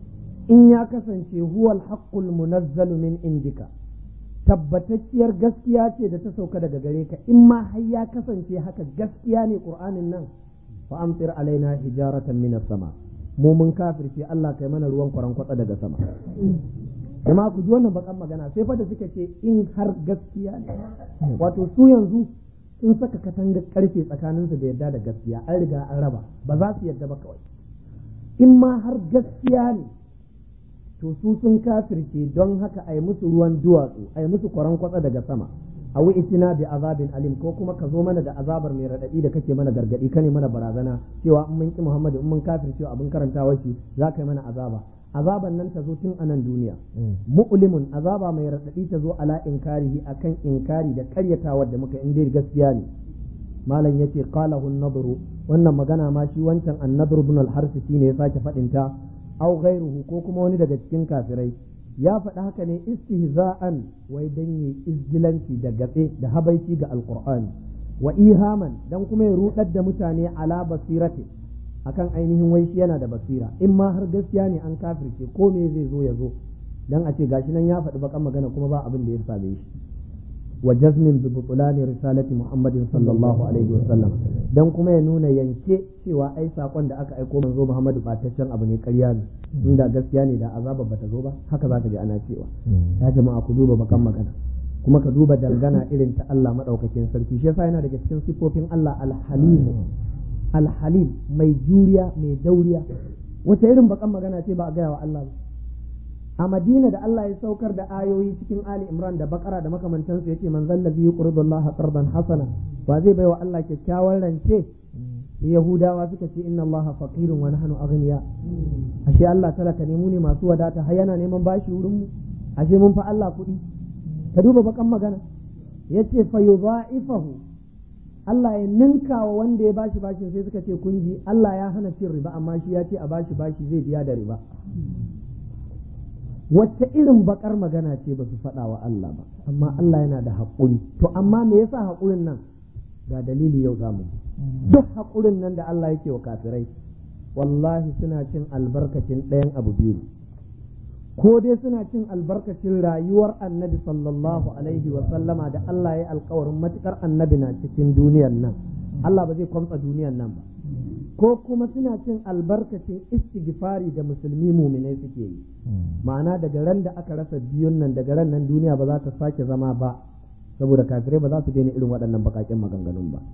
in ya kasance huwal haqqul munazzalu min indika tabbatacciyar gaskiya ce da ta sauka daga gare ka in ma har ya kasance haka gaskiya ne qur'anin nan fa amtir alaina hijaratan minas sama mu mun kafirce Allah kai mana ruwan kwaran kwatsa daga sama kuma ku ji wannan bakan magana sai fa da suka ce in har gaskiya ne wato su yanzu sun saka katangar karfe tsakaninsu da yadda da gaskiya an riga an raba ba za su yadda ba kawai in ma har gaskiya ne to su sun kafirce don haka a yi musu ruwan duwatsu a yi musu kwaran kwatsa daga sama a itina bi azabin alim ko kuma ka zo mana da azabar mai raɗaɗi da kake mana gargaɗi kane mana barazana cewa in mun ki muhammadu in mun kafirce abin karantawa shi za ka yi mana azaba azaban nan ta zo tun a nan duniya mu'limun azaba mai raɗaɗi ta zo ala inkarihi akan inkari da karyatawa da muka in dai gaskiya ne malam yace qalahu an-nadru wannan magana ma shi wancan an-nadru ibn al-harith shine ya sake faɗin ta aw ghairuhu ko kuma wani daga cikin kafirai ya faɗi haka ne istihza'an wai dan yi izgilanci da gatse da habaici ga alqur'ani wa ihaman dan kuma ya rudar da mutane ala basirati akan ainihin wai shi yana da basira in ma har gaskiya ne an kafirce ko me zai zo ya zo dan a ce gashi nan ya faɗi bakan magana kuma ba abin da ya same shi wa jazmin bi butulani risalati muhammadin sallallahu alaihi wa sallam dan kuma ya nuna yanke cewa ai sakon da aka aiko manzo muhammadu bataccen abu ne ƙarya ne inda gaskiya ne da azaba bata zo ba haka zaka ji ana cewa ya jama'a ku duba bakan magana kuma ka duba dangana irin ta Allah madaukakin sarki shi yasa yana daga cikin sifofin Allah al-halim al-halim mai juriya mai dauriya wace irin bakan magana ce ba a gaya wa Allah ba a Madina da Allah ya saukar da ayoyi cikin Ali Imran da Bakara da makamantansu yace man zallabi yuqridu Allah qardan hasana wa zai baiwa Allah kyakkyawan rance Yahudawa suka ce inna Allah faqirun wa nahnu aghniya ashe Allah talaka ne mu ne masu wadata har yana neman bashi wurin mu ashe mun fa Allah kuɗi ka duba bakan magana yace fa yudha'ifahu Allah ya ninka wa wanda ya bashi bashin sai suka ce kun ji Allah ya hana cin riba amma shi ya ce a bashi bashi zai biya da riba wacce irin bakar magana ce ba su faɗa wa Allah ba amma Allah yana da haƙuri to amma me yasa haƙurin nan ga dalili yau zamu duk haƙurin nan da Allah yake wa kafirai wallahi suna cin albarkacin ɗayan abu biyu ko dai suna cin albarkacin rayuwar annabi sallallahu alaihi wa sallama da Allah ya alkawarin matukar annabi na cikin duniyar nan Allah ba zai kwamfa duniyar nan ba ko kuma suna cin albarkacin istighfari da musulmi muminai suke yi ma'ana daga ran da aka rasa biyun nan daga ran nan duniya ba za ta sake zama ba saboda kafirai ba za su daina irin waɗannan bakaƙen maganganun ba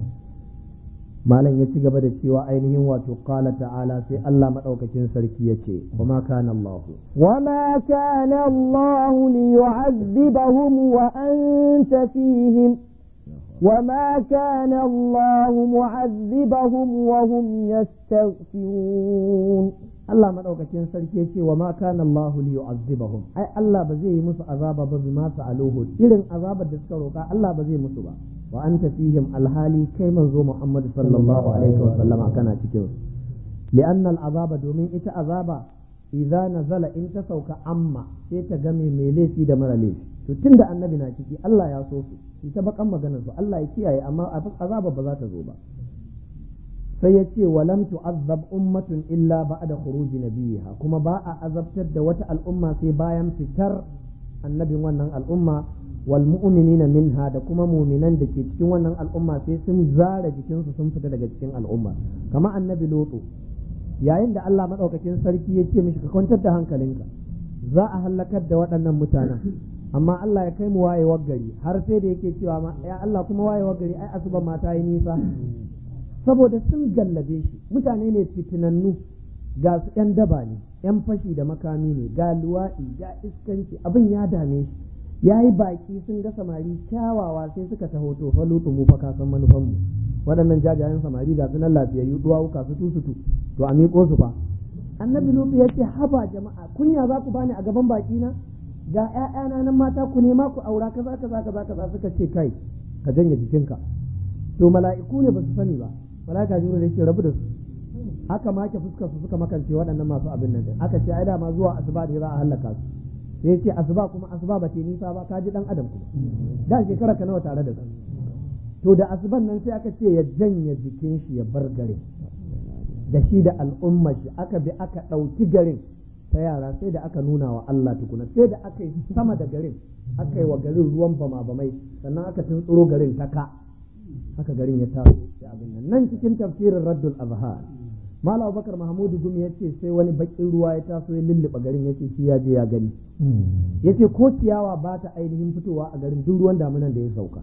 malam ya ci gaba da cewa ainihin wato qala ta'ala sai Allah madaukakin sarki yace wama kana Allah وما كان الله ليعذبهم وأنت فيهم وما كان الله معذبهم وهم يستغفرون Allah madaukakin sarki yace wama kana Allah liyu'azzibahum ai Allah ba zai yi musu azaba ba bima sa'aluhu irin azabar da suka roka Allah ba zai musu ba wa anta fihim alhali kai manzo Muhammad sallallahu alaihi wa sallama kana cikin li'anna al'azaba domin ita azaba idza nazala in ta sauka amma sai ta game mai laifi da mara laifi to tunda annabi na ciki Allah ya so su ita bakan maganar su Allah ya kiyaye amma azaba ba za ta zo ba sai ya ce walam tu'azzab ummatun illa ba'da khuruji nabiyiha kuma ba a azabtar da wata al'umma sai bayan fitar annabin wannan al'umma wal mu'minina minha da kuma mu'minan da ke cikin wannan al'umma sai sun zara jikinsu sun fita daga cikin al'umma kama annabi lotu yayin da Allah madaukakin sarki ya ce mishi ka kwantar da hankalinka za a halakar da waɗannan mutanen amma Allah ya kai mu wayewar gari har sai da yake cewa ma ya Allah kuma wayewar gari ai asuba mata yi nisa saboda sun gallabe shi mutane ne fitinannu ga su ‘yan daba ne ‘yan fashi da makami ne ga luwaɗi ga iskanci abin ya dame shi ya yi baƙi sun ga samari kyawawa sai suka taho to fa lutu mu fa kasan manufanmu waɗannan jajayen samari ga su nan lafiyayyu duwawuka su tusutu to a miƙo su fa annabi lutu ya ce haba jama'a kunya za ku bani a gaban baƙi na ga ‘ya'yana nan mata ku nema ku aura kaza kaza kaza kaza suka ce kai ka janye jikinka to mala'iku ne ba su sani ba malaka jibril yake rabu da su aka make fuskar su suka makance waɗannan masu abin nan aka ce ai da ma zuwa asuba ne za a halaka su sai yace asuba kuma asuba ba ta nisa ba ka ji dan adam kuma da shekara ka nawa tare da su to da asuban nan sai aka ce ya janye jikin shi ya bar garin da shi da al'umma shi aka bi aka ɗauki garin ta yara sai da aka nuna wa Allah tukuna sai da aka yi sama da garin aka yi wa garin ruwan bama bamai sannan aka tuntsuro garin ta ka haka garin ya taso da abin nan nan cikin tafsirin raddul azhar malam bakar mahmudu gumi ya ce sai wani bakin ruwa ya taso ya lulluɓa garin ya ce shi ya je ya gani ya ce ko ciyawa ba ta ainihin fitowa a garin duk ruwan damunan da ya sauka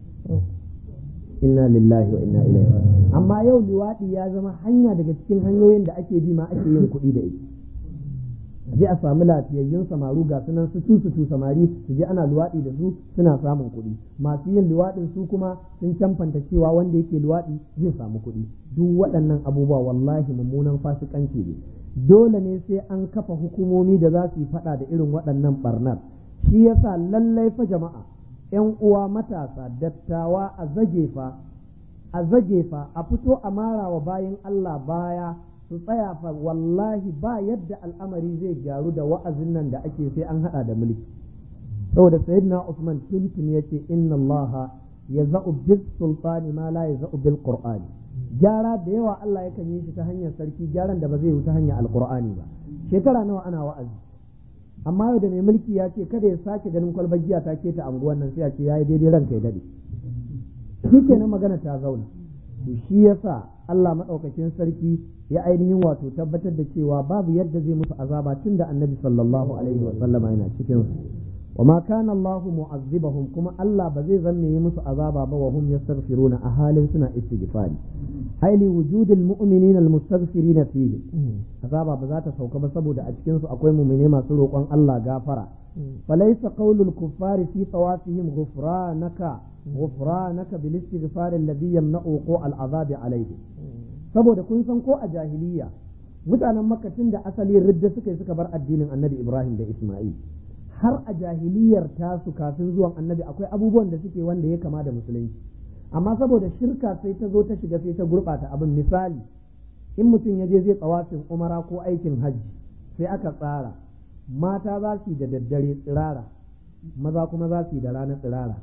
inna lillahi wa inna ilaihi amma yau liwaɗi ya zama hanya daga cikin hanyoyin da ake bi ma ake yin kuɗi da ita je a samu lafiyayyun samaru ga sunan su su samari su je ana luwaɗi da su suna samun kuɗi masu yin luwaɗin su kuma sun camfanta cewa wanda yake luwaɗi zai samu kuɗi duk waɗannan abubuwa wallahi mummunan fasikanci ne dole ne sai an kafa hukumomi da za su yi faɗa da irin waɗannan barnar shi yasa lallai fa jama'a yan uwa matasa dattawa a zage fa a zage fa a fito a mara wa bayan Allah baya su tsaya fa wallahi ba yadda al'amari zai gyaru da wa'azin nan da ake sai an hada da mulki saboda sayyidina Usman tuntun yace inna Allah yaza'u bil sultani ma la yaza'u bil qur'ani gyara da yawa Allah yakan yi shi ta hanyar sarki gyaran da ba zai yi ta hanyar alqur'ani ba shekara nawa ana wa'azi amma yau da mai mulki ya ce kada ya sake ganin kwalbar giya ta keta anguwan nan sai a ce yayi daidai ranka ya dade shi kenan magana ta zauna to shi yasa Allah maɗaukakin sarki ya ainihin wato tabbatar da cewa babu yadda zai musu azaba tun da annabi sallallahu alaihi wa sallama yana cikin su wa ma kana Allah mu'azzibahum kuma Allah ba zai zanne yi musu azaba ba wa hum yastaghfiruna a halin suna istighfari ai li wujudil mu'minina almustaghfirina fihi azaba ba za ta sauka ba saboda a cikin su akwai mu'mine masu roƙon Allah gafara falaysa qawlul kuffari fi tawafihim ghufranaka ghufranaka bil istighfar alladhi yamna'u al azabi alayhi saboda kun san ko a jahiliya mutanen makka tun da asali ridda suka yi suka bar addinin annabi ibrahim da isma'il har a jahiliyar tasu kafin zuwan annabi akwai abubuwan da suke wanda ya kama da musulunci amma saboda shirka sai ta zo ta shiga sai ta gurɓata abin misali in mutum ya je zai tsawafin umara ko aikin hajji sai aka tsara mata za su yi da daddare tsirara maza kuma za su yi da rana tsirara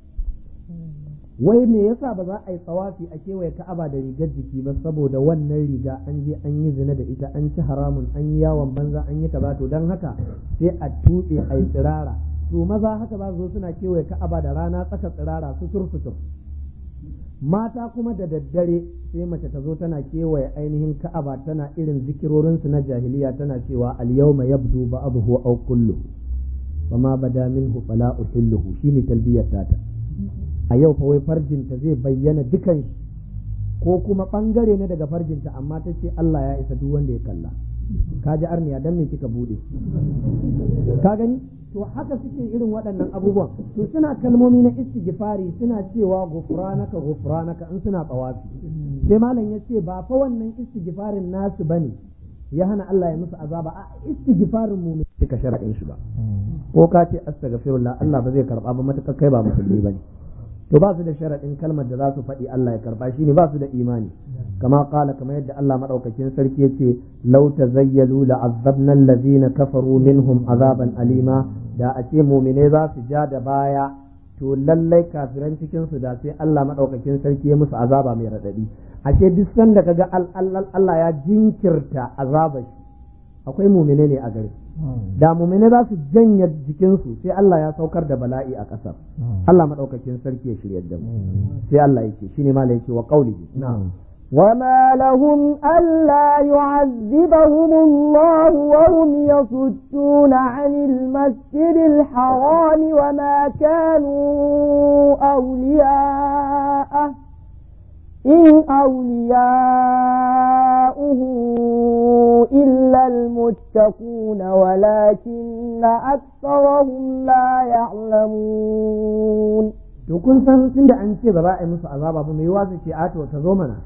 wai me yasa ba za a yi tsawafi a kewaye ka'aba da rigar jiki ba saboda wannan riga an je an yi zina da ita an ci haramun an yi yawon banza an yi kaza to don haka sai a tuɓe a yi tsirara to maza haka za su zo suna kewaye ka'aba da rana tsaka tsirara sutur sutur mata kuma da daddare sai mace ta zo tana kewaye ainihin ka'aba tana irin zikirorinsu na jahiliya tana cewa al-yawma yabdu ba'dahu aw kulluhu fama bada minhu fala uhilluhu shine talbiyar tata a yau fa wai farjinta zai bayyana dukan shi ko kuma bangare ne daga farjinta amma ta ce Allah ya isa duk wanda ya kalla ka ji arniya dan me kika bude ka gani to haka suke irin waɗannan abubuwan to suna kalmomi na istighfari suna cewa gufranaka gufranaka in suna tsawafi sai malam ya ce ba fa wannan istighfarin nasu bane ya hana Allah ya musu azaba a istighfarin mu suka shara'in shi ba ko ka ce astaghfirullah Allah ba zai karba ba matakar kai ba musulmi bane to ba su da sharaɗin kalmar da za su faɗi Allah ya karba shi ne ba su da imani kama kala kamar yadda Allah madaukakin sarki yace law tazayyalu la'azzabna allazina kafaru minhum azaban alima da a ce mu'mine za su ja da baya to lallai kafiran cikin su da sai Allah madaukakin sarki ya musu azaba mai radadi ashe duk sanda kaga Allah ya jinkirta azabar shi akwai mumine ne a gari da mumine za su janya jikinsu sai Allah ya saukar da bala'i a ƙasar Allah maɗaukakin sarki ya shirya da mu sai Allah yake shine ma yake wa qaulihi na'am وما لهم ألا يعذبهم الله وهم يصدون عن المسجد الحرام وما كانوا أولياءه إن أولياؤه إلا المتقون ولكن أكثرهم لا يعلمون to kun san tunda an ce ba za a yi musu azaba ba mai yiwa su ce ato ta zo mana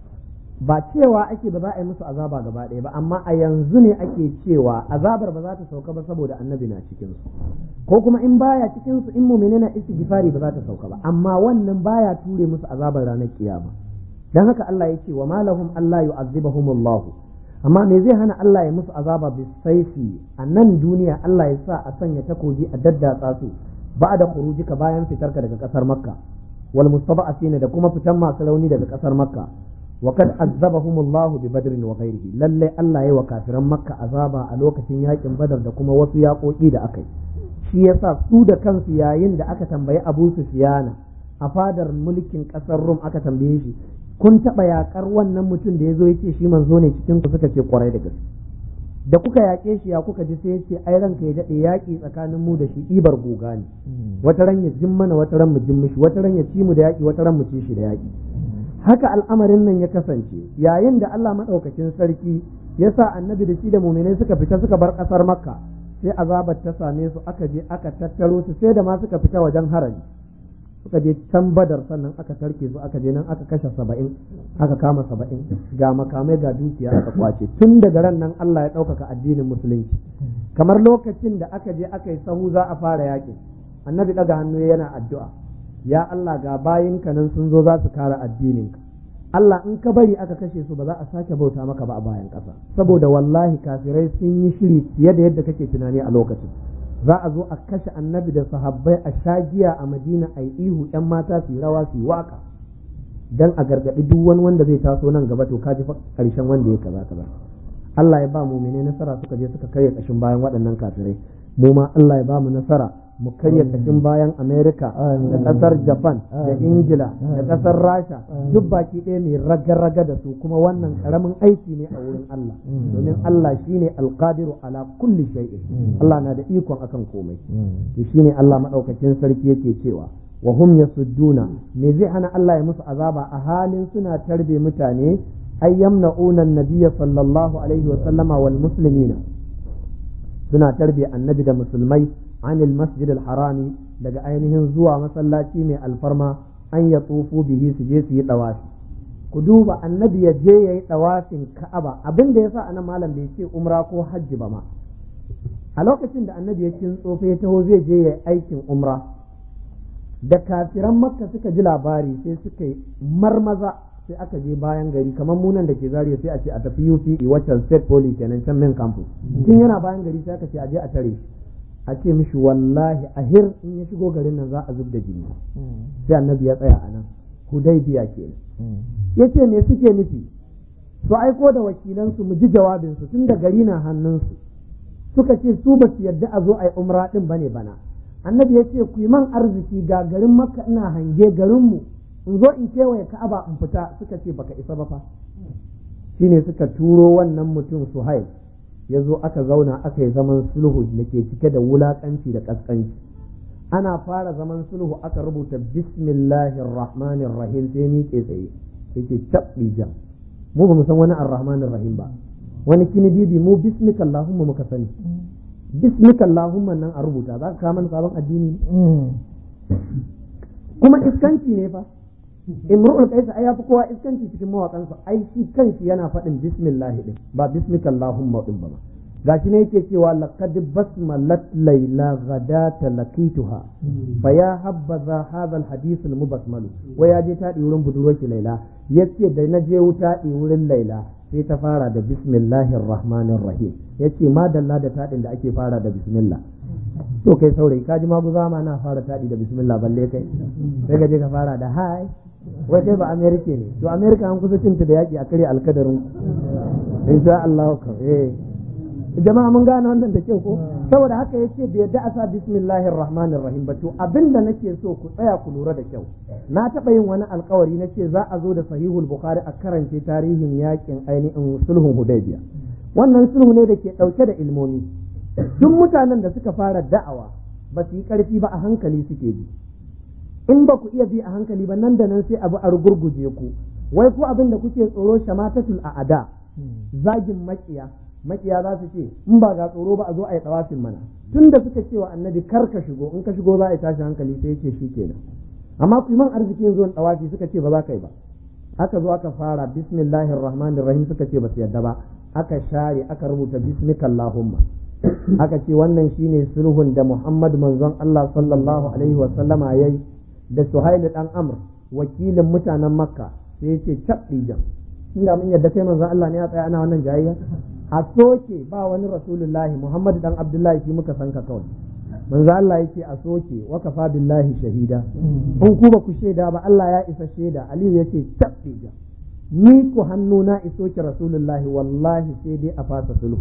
ba cewa ake ba za a yi musu azaba gaba ɗaya ba amma a yanzu ne ake cewa azabar ba za ta sauka ba saboda annabi na cikin su ko kuma in baya cikin su in mu'mini na istighfari ba za ta sauka ba amma wannan baya ture musu azabar ranar kiyama dan haka Allah ya ce wa malahum Allah yu'azzibahumullahu amma me zai hana Allah ya musu azaba bi saifi a nan duniya Allah ya sa a sanya takobi a daddatsa su ba da khurujika bayan fitarka daga kasar makka wal mustaba'atina da kuma fitan masu rauni daga kasar makka wa kad azzabahumullahu bi badrin wa ghairihi lalle Allah ya wa kafiran makka azaba a lokacin yakin badar da kuma wasu yaƙoƙi da aka yi shi yasa su da kansu yayin da aka tambayi Abu Sufyana a fadar mulkin kasar Rum aka tambaye shi kun taɓa yaƙar wannan mutum da ya zo ya ce shi manzo ne cikin ku suka ce kwarai da gaske da kuka yaƙe shi ya kuka ji sai ya ce ai ranka ya daɗe yaƙi tsakanin mu da shi ɗibar goga ne wata ran ya jin mana wata ran mu jin mishi wata ran ya ci mu da yaƙi wata ran mu ci shi da yaƙi haka al'amarin nan ya kasance yayin da Allah maɗaukakin sarki ya sa annabi da shi da muminai suka fita suka bar ƙasar makka sai azabar ta same su aka je aka tattaro su sai da ma suka fita wajen harami suka je can badar sannan aka tarke su aka je nan aka kashe saba'in aka kama saba'in ga makamai ga dukiya aka kwace tun daga ran nan Allah ya ɗaukaka addinin musulunci kamar lokacin da aka je aka yi sahu za a fara yakin annabi ɗaga hannu yana addu'a ya Allah ga bayinka nan sun zo za su kare addininka Allah in ka bari aka kashe su ba za a sake bauta maka ba a bayan ƙasa saboda wallahi kafirai sun yi shiri fiye da yadda kake tunani a lokacin za a zo a kashe annabi da sahabbai a shagiya a madina a yi ihu yan mata su yi rawa su yi waka dan a gargaɗi duk wani wanda zai taso nan gaba to kaji karshen wanda ya kaza kaza Allah ya ba mu mene nasara suka je suka karya kashin bayan waɗannan kafirai mu ma Allah ya ba mu nasara mu karya kashin bayan Amerika da ƙasar Japan da Ingila da ƙasar Rasha duk baki ɗaya mai raga-raga da su kuma wannan ƙaramin aiki ne a wurin Allah domin Allah shine alqadiru ala kulli shay'in Allah na da ikon akan komai to shine Allah madaukakin sarki yake cewa wa hum yasudduna me zai hana Allah ya musu azaba a halin suna tarbe mutane ay yamna'una an-nabiyya sallallahu alaihi wa sallama wal muslimina suna tarbe annabi da musulmai anil masjid harami daga ainihin zuwa masallaci mai alfarma an ya tsofu bihi su je su yi dawafi ku duba annabi ya je ya yi dawafin ka'aba abin da yasa anan malam bai ce umra ko hajji ba ma a lokacin da annabi ya kin tsofe ya taho zai je ya yi aikin umra da kafiran makka suka ji labari sai suka yi marmaza sai aka je bayan gari kamar munan da ke zariya sai a ce a tafi UP waccan state poly kenan can main campus tun yana bayan gari sai aka ce a je a tare a ce mishi wallahi a hir in ya shigo garin nan za a zub da jini sai annabi ya tsaya a nan hudaybiya kenan yace me suke nufi su aiko da wakilansu mu ji jawabinsu tun da gari na hannunsu suka ce su ba su yarda a zo a yi umra din bane bana annabi ya ce ku yi man arziki ga garin makka ina hange garinmu in zo in kewaye ka'aba in fita suka ce baka isa ba fa shine suka turo wannan mutum suhail ya zo aka zauna aka yi zaman sulhu da ke cike da wulakanci da kaskanci ana fara zaman sulhu aka rubuta bismillahir rahmanir rahim sai ni ke tsaye yake cabbi jam mu ba mu san wani arrahmanir rahim ba wani kini bibi mu bismika allahumma muka sani bismika allahumma nan a rubuta za ka kawo sabon addini kuma iskanci ne fa imru'ul qais ai yafi kowa iskanci cikin mawakansa ai shi kanshi yana faɗin bismillah din ba bismika allahumma din ba gashi ne yake cewa laqad basmalat layla ghadata laqituha fa ya habbaza hadha alhadith almubasmal wa ya je taɗi wurin budurwarki laila yace da na je wuta wurin laila sai ta fara da bismillahir rahmanir rahim yace madalla da taɗin da ake fara da bismillah to kai saurayi kaji maguza ma na fara taɗi da bismillah balle kai sai ka je ka fara da hai wai kai ba amerika ne to amerika an kusa cinta da yaƙi a kare alkadarin insha Allah ka eh jama'a mun gane wannan da kyau ko saboda haka yace bai yadda a sa bismillahir rahmanir rahim ba to abinda nake so ku tsaya ku lura da kyau na taɓa yin wani alkawari na ce za a zo da sahihul bukhari a karance tarihin yakin ainihin sulhun hudaybiya wannan sulhu ne da ke ɗauke da ilmomi duk mutanen da suka fara da'awa ba su yi ƙarfi ba a hankali suke bi in ba ku iya bi a hankali ba nan da nan sai abu a rugurguje ku wai ku abin da kuke tsoro shamatatul a'ada zagin makiya makiya za su ce in ba ga tsoro ba a zo a yi tsawafin mana tun da suka ce wa annabi kar ka shigo in ka shigo za a yi tashi hankali sai ce shi kenan amma ku yi man arziki yanzu in tsawafi suka ce ba za ka yi ba aka zo aka fara bismillahir rahmanir rahim suka ce ba su yadda ba aka share aka rubuta bismika allahumma aka ce wannan shine sulhun da Muhammad manzon Allah sallallahu alaihi wa sallama yayi da Suhail dan Amr wakilin mutanen Makka sai yace cabdi jam inda mun yadda kai manzon Allah ne ya tsaya ana wannan jayayya a soke ba wani rasulullahi Muhammad dan Abdullahi shi muka san ka kawai manzo Allah yake a soke wa kafa billahi shahida in ku ba ku shaida ba Allah ya isa shaida Aliyu yake cabdi jam ni ku hannu na iso ki rasulullahi wallahi sai dai a fasa sulhu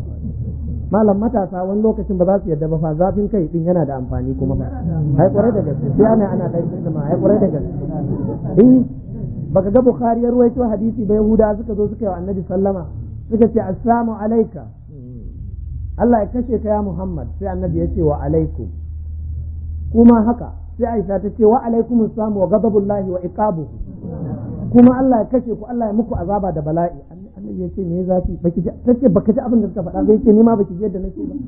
malam matasa wani lokacin ba za su yarda ba fa zafin kai din yana da amfani kuma ba ai kwarai da gaske sai ana ana dan da ma ai kwarai da gaske eh baka ga bukhari ya ruwaito hadisi ba yahuda suka zo suka yi wa annabi sallama suka ce assalamu alayka Allah ya kashe ka ya Muhammad sai annabi ya ce wa alaikum kuma haka sai Aisha ta ce wa alaikum assalam wa ghadabullahi wa iqabuhu kuma Allah ya kashe ku Allah ya muku azaba da bala'i annabi ya ce me zafi baki ji tace baka ji abin da suka faɗa sai ce ni ma baki ji yadda nake ba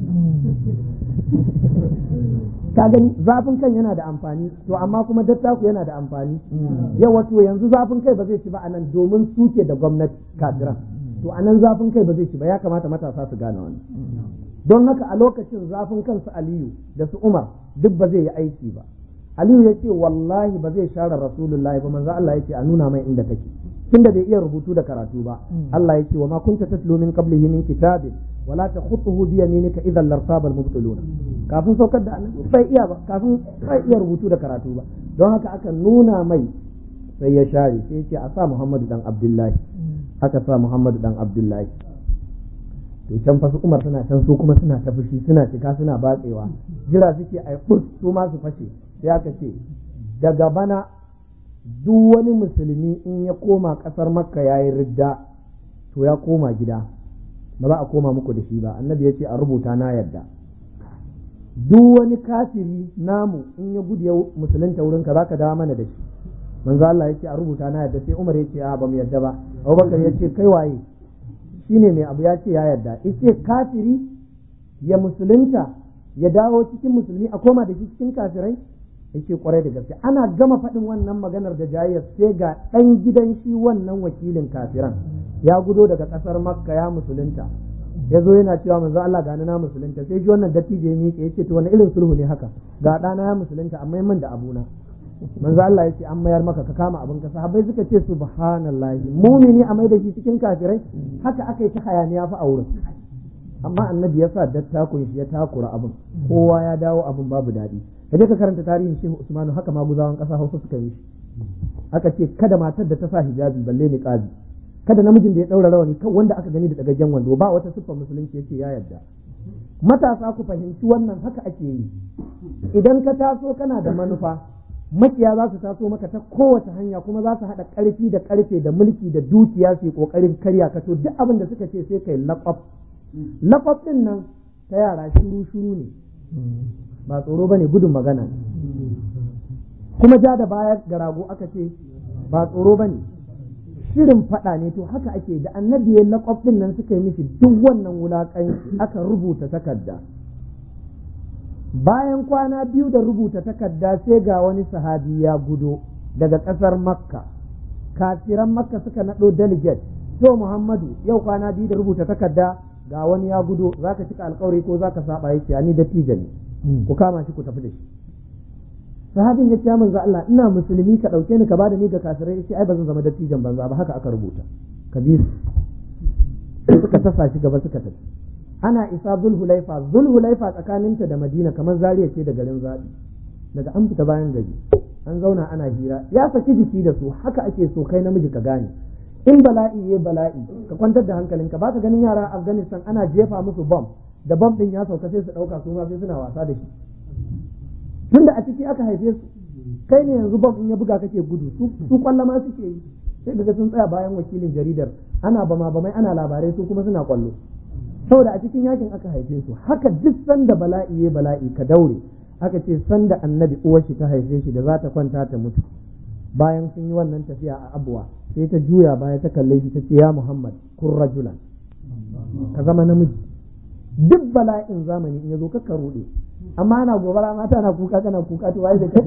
ka gani zafin kan yana da amfani to amma kuma dattaku yana da amfani yau wato yanzu zafin kai ba zai ci ba anan domin suke da gwamnati kafiran to anan zafin kai ba zai ci ba ya kamata matasa su gane wannan don haka a lokacin zafin kansu Aliyu da su Umar duk ba zai yi aiki ba Aliyu ya ce wallahi ba zai share Rasulullahi ba manzo Allah ya ce a nuna mai inda kake tunda bai iya rubutu da karatu ba Allah ya ce wa ma kunta tatlu min qablihi min kitabin wala takhutuhu bi yaminika idhan lartaba al-mubtilun kafin saukar da annabi bai iya ba kafin bai iya rubutu da karatu ba don haka aka nuna mai sai ya share sai ya ce a sa Muhammadu dan Abdullahi aka sa Muhammadu dan Abdullahi to can fa su Umar suna can su kuma suna ta fushi suna cika suna batsewa jira suke ai su ma su fashe sai aka ce daga bana duk wani musulmi in ya koma ƙasar makka ya yi ridda to ya koma gida ba za a koma muku da shi ba annabi ya ce a rubuta na yadda duk wani kafiri namu in ya gudu ya musulunta wurinka za ka dawo mana da shi manzo Allah ya ce a rubuta na yadda sai Umar ya ce a ba mu yadda ba Abubakar ya ce kai waye shine mai abu ya ce ya yadda yace kafiri ya musulunta ya dawo cikin musulmi a koma da shi cikin kafirai yace kwarai da gaske ana gama faɗin wannan maganar da jayyar sai ga ɗan gidan shi wannan wakilin kafiran ya gudo daga ƙasar makka ya musulunta ya zo yana cewa manzo Allah gani na musulunta sai ji wannan dattijo ya miƙe yace to wani irin sulhu ne haka ga ɗana ya musulunta amma man da abuna manzo Allah ya ce an mayar maka ka kama abin ka sahabbai suka ce subhanallahi mumini a mai da shi cikin kafirai haka aka yi ta hayaniya fa a wurin amma annabi ya sa dattakun shi ya takura abin kowa ya dawo abin babu daɗi ka je ka karanta tarihin shehu usmanu haka maguzawan ƙasa hausa suka yi aka ce kada matar da ta sa hijabi balle ni ƙabi kada namijin da ya ɗaura rawani kan wanda aka gani da dagaggen wando ba wata siffar musulunci yace ya yarda matasa ku fahimci wannan haka ake yi idan ka taso kana da manufa makiya za su taso maka ta kowace hanya kuma za su haɗa ƙarfi da ƙarfe da mulki da dukiya su yi ƙoƙarin karya ka to duk abin da suka ce sai kai laƙwaf laƙwaf ɗin nan ta yara shuru shuru ne ba tsoro ba ne gudun magana kuma ja da baya ga rago aka ce ba tsoro ba ne shirin faɗa ne to haka ake da annabi ya laƙwaf ɗin nan suka yi mishi duk wannan wulaƙanci aka rubuta takarda bayan kwana biyu da rubuta takarda sai ga wani sahabi ya gudo daga ƙasar makka kafiran makka suka naɗo delegate to muhammadu yau kwana biyu da rubuta takarda ga wani ya gudo za ka cika alkawari ko za ka saba ya ce ni dattijo ne ku kama shi ku tafi da shi sahabin ya ce manzo Allah ina musulmi ka ɗauke ni ka bada ni ga kafirai ya ce ai ba zan zama dattijan banza ba haka aka rubuta ka bi su suka tasa shi gaba suka tafi ana isa zulhulaifa zulhulaifa tsakaninta da madina kamar zariya ce da garin zaɓi daga an fita bayan gari an zauna ana hira ya saki jiki da su haka ake so kai namiji ka gane in bala'i ya bala'i ka kwantar da hankalinka ba ka ganin yara a afghanistan ana jefa musu bom da bom din ya sauka sai su ɗauka su ma sai suna wasa da shi tunda a ciki aka haife su kai ne yanzu bom in ya buga kake gudu su kwallo ma suke yi sai daga sun tsaya bayan wakilin jaridar ana bama bamai ana labarai su kuma suna kwallo saboda a cikin yakin aka haife su haka duk sanda bala'i ya bala'i ka daure aka ce sanda annabi uwar shi ta haife shi da za ta kwanta ta mutu bayan sun yi wannan tafiya a abuwa sai ta juya baya ta kalle shi ta ce ya muhammad kun rajulan ka zama namiji duk bala'in zamani in ya zo kakka rude amma ana gobara mata na kuka kana kuka to wai da kai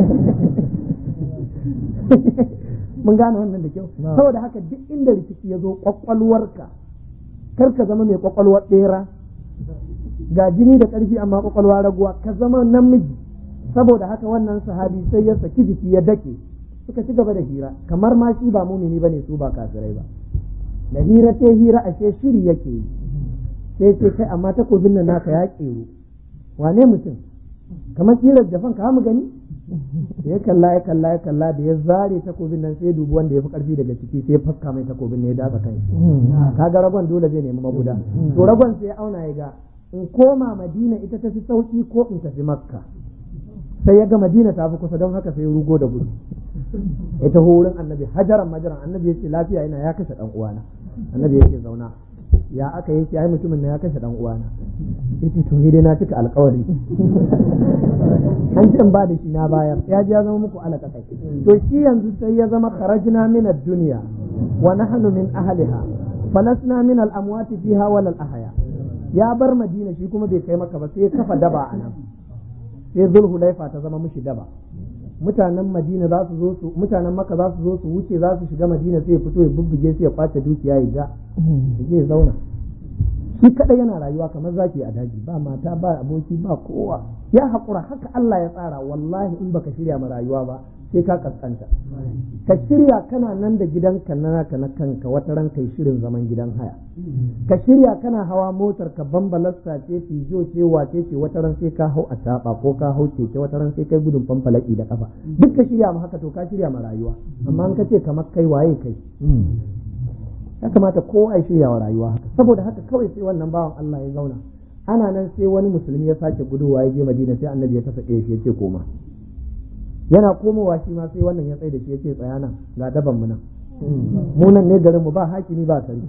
mun gane wannan da kyau saboda haka duk inda rikici ya zo kwakwalwarka kar ka zama mai kwakwalwar ɗera ga jini da ƙarfi amma kwakwalwa raguwa ka zama namiji saboda haka wannan sahabi sai ya saki jiki ya dake suka ci gaba da hira kamar ma shi ba mumini bane su ba kafirai ba da hira ce hira ashe shiri yake yi sai ce kai amma takobin nan naka ya ƙeru wane mutum kamar tsirar jafan ka mu gani ya kalla ya kalla ya kalla da ya zare takobin nan sai dubi wanda ya fi karfi daga ciki sai faska mai takobin ne ya datsa kan shi kaga ragon dole zai nemi maguda to ragon sai ya auna ya ga in koma madina ita ta fi sauki ko in tafi makka sai ya ga madina ta fi kusa don haka sai rugo da gudu ya taho wurin annabi hajaran majaran annabi ya ce lafiya yana ya kashe dan uwana annabi ya ce zauna ya aka yi ce ai mutumin na ya kashe dan uwana yace to ni dai na cika alƙawari an ce ba da shi na bayar ya ji ya zama muku alaka kai to shi yanzu sai ya zama kharajna min ad-dunya wa nahnu min ahliha falasna min al-amwat fiha wal al-ahya ya bar madina shi kuma bai kai maka ba sai ya kafa daba a nan sai zulhulaifa ta zama mishi daba mutanen madina za su zo su mutanen maka za su zo su wuce za su shiga madina sai ya fito ya bubbuge sai ya kwace dukiya ya ja ya je zauna shi kadai yana rayuwa kamar zaki a daji ba mata ba aboki ba kowa ya haƙura haka Allah ya tsara wallahi in baka shirya ma rayuwa ba sai ka kaskanta ka shirya kana nan da gidanka na naka na kanka wata ran kai shirin zaman gidan haya ka shirya kana hawa motar ka bambalasta ce fijo ce wace ce wata ran sai ka hau a taba ko ka hau keke wata ran sai kai gudun fanfalaki da kafa duk ka shirya ma haka to ka shirya ma rayuwa amma an ka ce kamar kai waye kai ya kamata kowa ya shirya wa rayuwa haka saboda haka kawai sai wannan bawan Allah ya zauna ana nan sai wani musulmi ya sake guduwa ya je Madina sai annabi ya tasa shi ya ce koma yana komowa shi ma sai wannan ya tsaye da shi ya ce tsaya nan ga daban mu nan mu nan ne garin mu ba hakimi ba sarki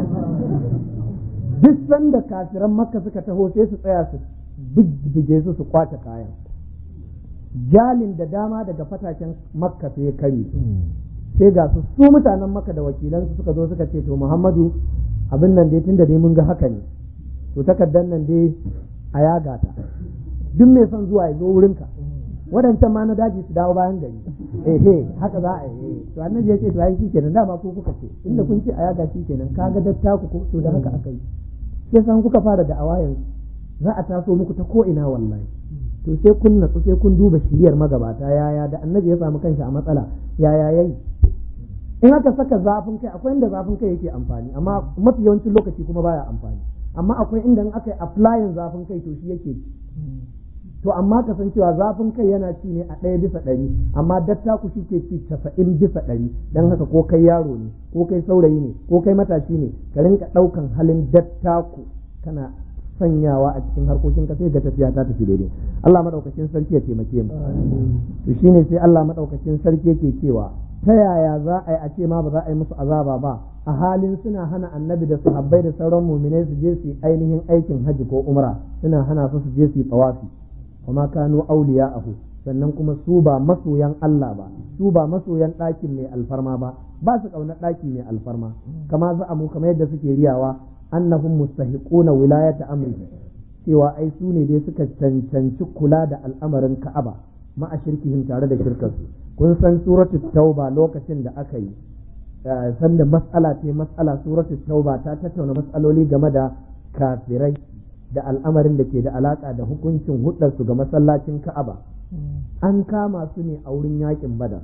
duk sanda kafiran makka suka taho sai su tsaya su bibbige su su kwace kayan jalin da dama daga fataken makka sai ya kare sai ga su su mutanen maka da wakilansu suka zo suka ce to muhammadu abin nan dai tunda dai mun ga haka ne to takardar nan dai a yaga ta duk mai son zuwa ya zo wurinka waɗancan ma na daji su dawo bayan gari eh haka za a yi to annabi ya ce to ai shikenan dama ko kuka ce inda kun ce a yaga shikenan kaga dattaku ko to da haka aka yi sai san kuka fara da'awa yanzu za a taso muku ta ko ina wallahi to sai kun natsu sai kun duba shiriyar magabata yaya da annabi ya samu kanshi a matsala yaya yayi in aka saka zafin kai akwai inda zafin kai yake amfani amma mafi yawancin lokaci kuma baya amfani amma akwai inda in aka yi applying zafin kai to shi yake to amma kasancewa zafin kai yana ci ne a ɗaya bisa ɗari amma dattaku shi ke ci casa'in bisa ɗari don haka ko kai yaro ne ko kai saurayi ne ko kai matashi ne ka rinka ɗaukan halin dattaku kana sanyawa a cikin harkokin ka sai ga tafiya ta tafi daidai Allah madaukakin sarki ya taimake mu to shine sai Allah madaukakin sarki yake cewa ta yaya za a yi a ce ma ba za a yi musu azaba ba a halin suna hana annabi da sahabbai da sauran muminai su je su yi ainihin aikin hajji ko umra suna hana su su je su yi tawafi kuma kanu auliya'ahu sannan kuma su ba masoyan Allah ba su ba masoyan ɗakin mai alfarma ba ba su ƙaunar ɗaki mai alfarma kama za a mu kamar yadda suke riyawa annahum mustahiquna wilayata amri cewa ai su ne dai suka cancanci kula da al'amarin Ka'aba ma a shirkihim tare da shirkarsu kun san suratul tauba lokacin da aka yi sanda mas'ala ce mas'ala suratul tauba ta tattauna mas'aloli game da kafirai da al'amarin da ke da alaka da hukuncin hudarsu ga masallacin Ka'aba an kama su ne a wurin yakin Badar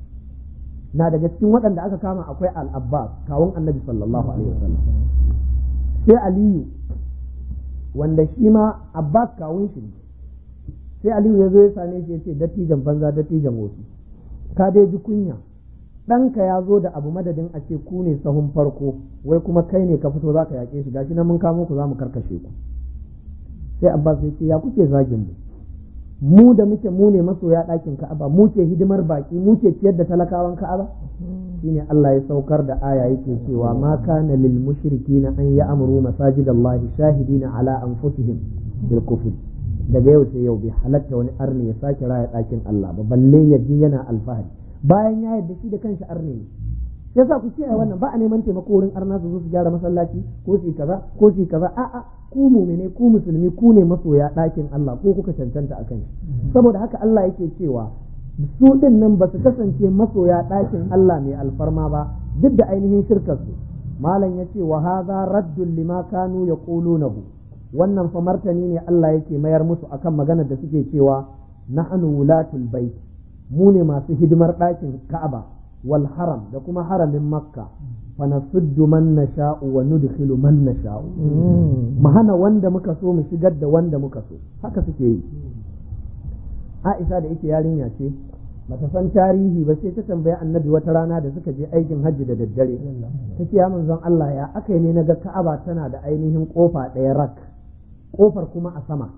na daga cikin waɗanda aka kama akwai al-Abbas kawun Annabi sallallahu alaihi wasallam sai Aliyu wanda shi ma Abbas kawun shi ne sai Aliyu ya zo ya same shi ya ce dattijan banza dattijan wasu ka dai ji kunya ɗanka ya zo da abu madadin a ce ku ne sahun farko wai kuma kai ne ka fito za ka yaƙe shi gashi na mun kamo ku za mu karkashe ku sai Abbas ya ce ya kuke zagin mu mu da muke mu ne masoya ɗakin Ka'aba mu ke hidimar baki mu ke ciyar da talakawan Ka'aba shine Allah ya saukar da aya yake cewa ma kana lil mushrikina an ya'muru masajidallahi shahidina ala anfusihim bil kufr daga yau sai yau bai halatta wani arni ya sake raya ɗakin Allah ba balle ya je yana alfahari bayan ya yarda shi da kanshi arni ne sai sa ku kiyaye wannan ba a neman taimako wurin arna su zo su gyara masallaci ko su kaza ko su kaza a'a ku mumine ku musulmi ku ne masoya ɗakin Allah ko kuka cancanta a kan saboda haka Allah yake cewa su din nan ba su kasance masoya ɗakin Allah mai alfarma ba duk da ainihin shirkar su malam ya ce wa hadha raddun lima kanu yaqulunahu wannan fa martani ne Allah yake mayar musu akan maganar da suke cewa nahnu wulatul bait mu ne masu hidimar ɗakin Ka'aba wal haram da kuma haramin Makka fa nasuddu man nasha'u wa nudkhilu man nasha'u mu hana wanda muka so mu shigar da wanda muka so haka suke yi Aisha da yake yarinya ce bata san tarihi ba sai ta tambaya annabi wata rana da suka je aikin hajji da daddare ta ce ya manzon Allah ya aka ne na ga Ka'aba tana da ainihin kofa ɗaya rak kofar kuma a sama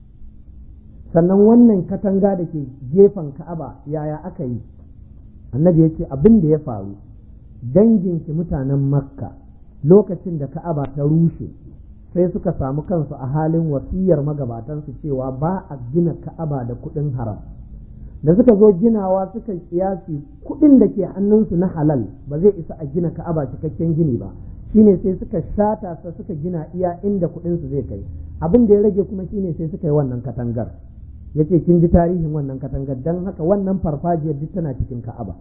sannan wannan katanga da ke gefen ka'aba yaya aka yi annabi ya ce abin da ya faru danginki mutanen makka lokacin da ka'aba ta rushe sai suka samu kansu a halin wasiyar magabatansu cewa ba a gina ka'aba da kuɗin haram da suka zo ginawa suka kiyasi kuɗin da ke hannunsu na halal ba zai isa a gina ka'aba cikakken gini ba shine sai suka shata sa suka gina iya inda kuɗin su zai kai abin da ya rage kuma shine sai suka yi wannan katangar yace kin ji tarihin wannan katangar dan haka wannan farfajiyar duk tana cikin Ka'aba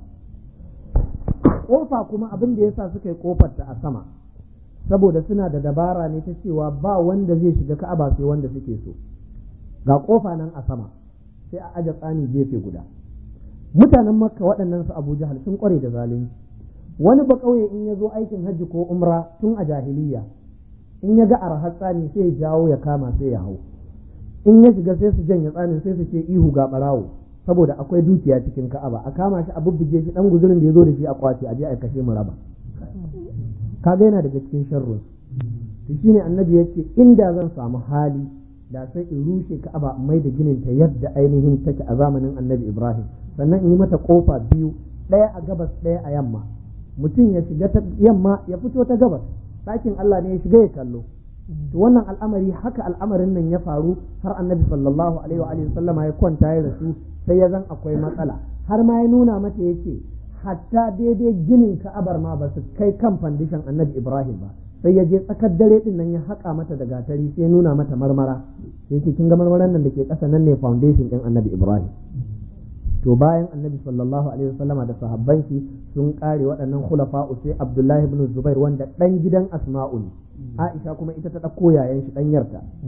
kofa kuma abin da yasa suka yi kofar ta a sama saboda suna da dabara ne ta cewa ba wanda zai shiga Ka'aba sai wanda suke so ga kofa nan a sama sai a aje tsani gefe guda mutanen makka waɗannan su abu jahal sun kware da zalunci wani ba ƙauye in ya zo aikin hajji ko umra tun a jahiliya in ya ga arhar tsani sai ya jawo ya kama sai ya hau in ya shiga sai su janye tsanin sai su ce ihu ga ɓarawo saboda akwai dukiya cikin ka'aba a kama shi a bubbuge shi dan guzurin da ya zo da shi a kwace a je a kashe mu raba kaga yana daga cikin sharrun to shine annabi yace inda zan samu hali da sai in rushe ka'aba mai da ginin ta yadda ainihin take a zamanin annabi ibrahim sannan in yi mata kofa biyu ɗaya a gabas ɗaya a yamma mutum ya shiga ta yamma ya fito ta gabas ɗakin allah ne ya shiga ya kallo to wannan al'amari haka al'amarin nan ya faru har annabi sallallahu alaihi wa sallama ya kwanta ya rasu sai ya zan akwai matsala har ma ya nuna mata yake hatta daidai ginin ka'abar ma ba su kai kan fandishan annabi ibrahim ba sai ya je tsakar dare din nan ya haƙa mata da gatari sai nuna mata marmara sai yake kin ga marmaran nan da ke ƙasa nan ne foundation din annabi ibrahim to bayan annabi sallallahu alaihi wasallama da sahabban shi sun kare waɗannan khulafa'u sai abdullahi ibn zubair wanda dan gidan asma'u ne aisha kuma ita ta ɗauko yayan shi ɗanyarta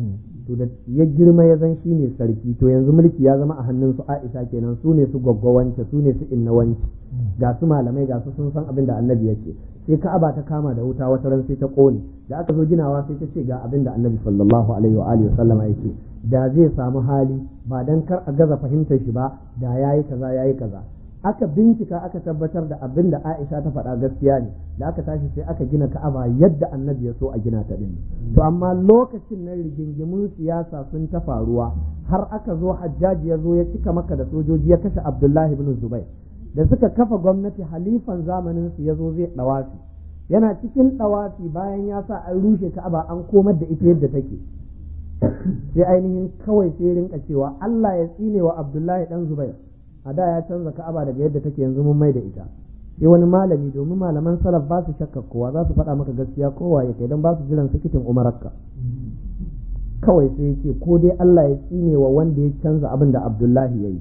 to da ya girma ya zan shi ne sarki to yanzu mulki ya zama a hannun su Aisha kenan su ne su gwaggwawance su ne su innawanci ga su malamai ga su sun san abin da annabi yake sai Ka'aba ta kama da wuta wata ran sai ta kone da aka zo ginawa sai ta ce ga abin da annabi sallallahu alaihi wa alihi sallama yake da zai samu hali ba dan kar a gaza fahimtar shi ba da yayi kaza yayi kaza aka bincika aka tabbatar da abin da Aisha ta faɗa gaskiya ne da aka tashi sai aka gina Ka'aba yadda Annabi ya so a gina ta din to amma lokacin nan rigingimun siyasa sun ta faruwa har aka zo Hajjaji ya zo ya cika maka da sojoji ya kashe Abdullahi ibn Zubair da suka kafa gwamnati halifan zamanin su ya zo zai dawafi yana cikin dawafi bayan ya sa an rushe Ka'aba an komar da ita yadda take sai ainihin kawai sai rinka cewa Allah ya tsine wa Abdullahi dan Zubair a da ya canza ka'aba daga yadda take yanzu mun mai da ita sai wani malami domin malaman salaf ba su shakka kowa za su faɗa maka gaskiya kowa ya kai don ba su jiran sikitin umararka kawai sai ya ce ko dai Allah ya tsine wa wanda ya canza abin da Abdullahi ya yi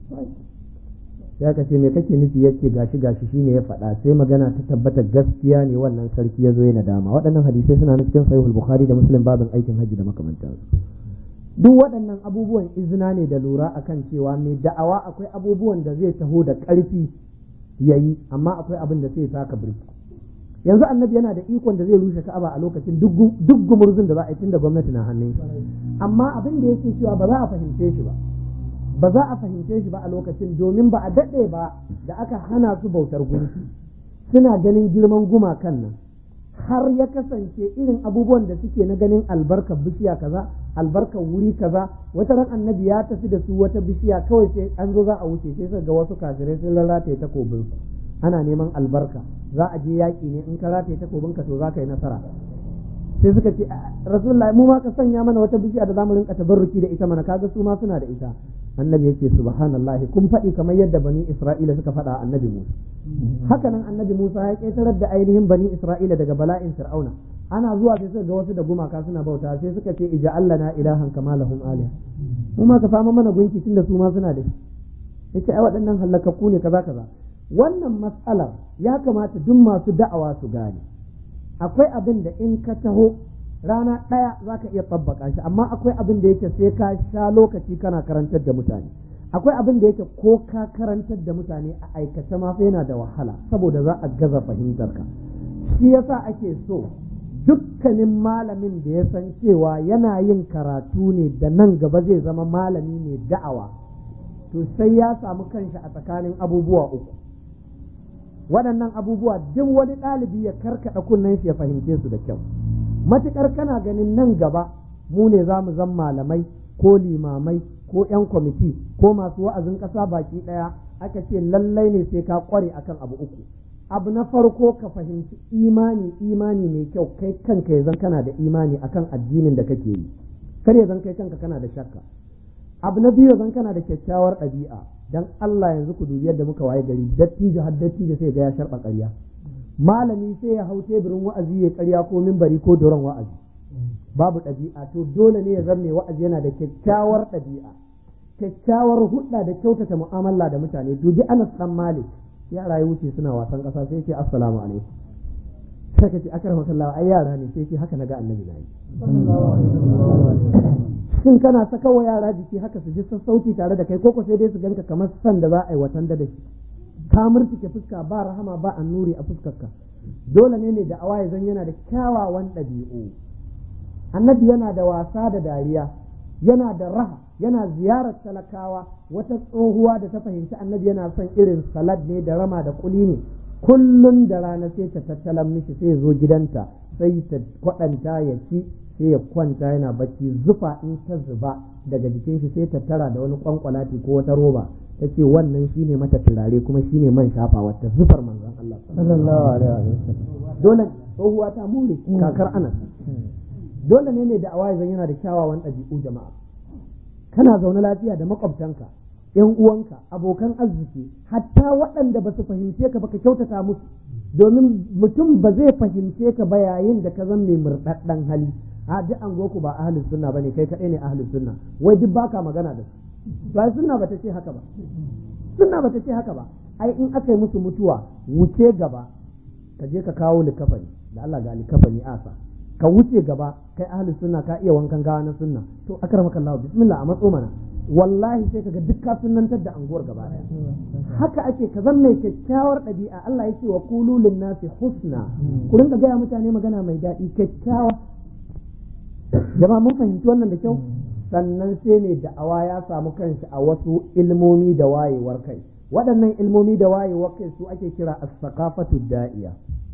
ya kace me kake nufi yace gashi gashi shine ya faɗa sai magana ta tabbata gaskiya ne wannan sarki ya zo yana dama waɗannan hadisai suna cikin sahihul bukhari da muslim babin aikin hajji da makamantansu duk waɗannan abubuwan izina ne da lura akan cewa mai da'awa akwai abubuwan da zai taho da ƙarfi ya yi amma akwai abin da sai taka birki yanzu annabi yana da ikon da zai rushe ka'aba a lokacin duk gumurzun da za a yi tun da gwamnati na hannun shi amma abin da yake cewa ba za a fahimce shi ba ba za a fahimce shi ba a lokacin domin ba a daɗe ba da aka hana su bautar gunki suna ganin girman gumakan nan har ya kasance irin abubuwan da suke na ganin albarkar bishiya kaza albarkar wuri kaza wata ran annabi ya tafi da su wata bishiya kawai sai an zo za a wuce sai suka ga wasu kafirai sun lalata takobin su ana neman albarka za a je yaƙi ne in ka rataye takobin ka to za ka yi nasara sai suka ce rasulullahi mu ma ka sanya mana wata bishiya da zamu rinka tabarruki da ita mana kaga su ma suna da ita annabi yake subhanallahi kun faɗi kamar yadda bani isra'ila suka faɗa annabi musa haka nan annabi musa ya ƙetarar da ainihin bani isra'ila daga bala'in fir'auna ana zuwa sai suka ga wasu da gumaka suna bauta sai suka ce ija na ilahan kama lahum aliha mu ma ka fama mana gunki tunda su ma suna da shi yace ai waɗannan halakakku ne kaza kaza wannan matsalar ya kamata duk masu da'awa su gane akwai abin da in ka taho rana ɗaya za ka iya tsabbaka shi amma akwai abin da yake sai ka sha lokaci kana karantar da mutane akwai abin da yake ko ka karantar da mutane a aikace ma fa yana da wahala saboda za a gaza fahimtar ka shi yasa ake so dukkanin malamin da ya san cewa yana yin karatu ne da nan gaba zai zama malami mai da'awa to sai ya samu kanshi a tsakanin abubuwa uku waɗannan abubuwa duk wani ɗalibi ya karkaɗa kunnen shi ya fahimce su da kyau matuƙar kana ganin nan gaba mu ne za mu zan malamai ko limamai ko 'yan kwamiti ko masu wa'azin ƙasa baki ɗaya aka ce lallai ne sai ka ƙware akan abu uku abu na farko ka fahimci imani imani mai kyau kai kanka ya zan kana da imani akan addinin da kake yi kar ya zan kai kanka kana da shakka abu na biyu zan kana da kyakkyawar ɗabi'a dan Allah yanzu ku dubi yadda muka waye gari dattijo har dattijo sai ga ya sharɓa ƙarya malami sai ya hau teburin wa'azi ya ƙarya ko mimbari ko doron wa'azi babu ɗabi'a to dole ne ya zama mai wa'azi yana da kyakkyawar ɗabi'a kyakkyawar hudda da kyautata mu'amala da mutane dubi Anas dan Malik yara ya wuce suna wasan ƙasa sai ce assalamu alaikum sai ka ce akar masallawa ai yara ne sai ce haka naga annabi na yi shin kana saka wa yara jiki haka su ji sassauci tare da kai koko sai dai su ganka kamar san da za a yi watan da shi ka murtike fuska ba rahama ba annuri a fuskarka dole ne mai da'awa ya zan yana da kyawawan ɗabi'u annabi yana da wasa da dariya yana da raha yana ziyarar talakawa wata tsohuwa da ta fahimci annabi yana son irin salad ne da rama da kuli ne kullum da rana sai ta tattalan mishi sai zo gidanta sai ta kwaɗanta ya ci sai ya kwanta yana bacci zufa in ta zuba daga jikin shi sai ta tara da wani kwankwalati ko wata roba ta ce wannan shine mata turare kuma shine man shafa wata zufar manzon Allah sallallahu alaihi wasallam dole tsohuwa ta more kakar anas dole ne ne da awaye zan yana da kyawawan ɗabi'u jama'a kana zaune lafiya da makwabtanka yan uwanka abokan arziki hatta waɗanda ba su fahimce ka ba ka kyautata musu domin mutum ba zai fahimce ka ba yayin da ka zan mai murɗaɗɗen hali a duk an ku ba ahlus sunna bane kai kaɗai ne ahlus sunna wai duk baka magana da su ba sunna bata ce haka ba sunna bata ce haka ba ai in aka yi musu mutuwa wuce gaba ka je ka kawo likafani da Allah ga likafani asa ka wuce gaba kai ahli sunna ka iya wankan gawa na sunna to akramaka Allah bismillah a matso mana wallahi sai kaga duk ka sunnantar da anguwar gaba daya haka ake ka zan mai kyakkyawar ɗabi'a Allah yake wa qulu lin nasi husna ku rinka gaya mutane magana mai daɗi kyakkyawa jama'a mun fahimci wannan da kyau sannan sai mai da'awa ya samu kanshi a wasu ilmomi da wayewar kai waɗannan ilmomi da wayewar kai su ake kira as-saqafatu da'iya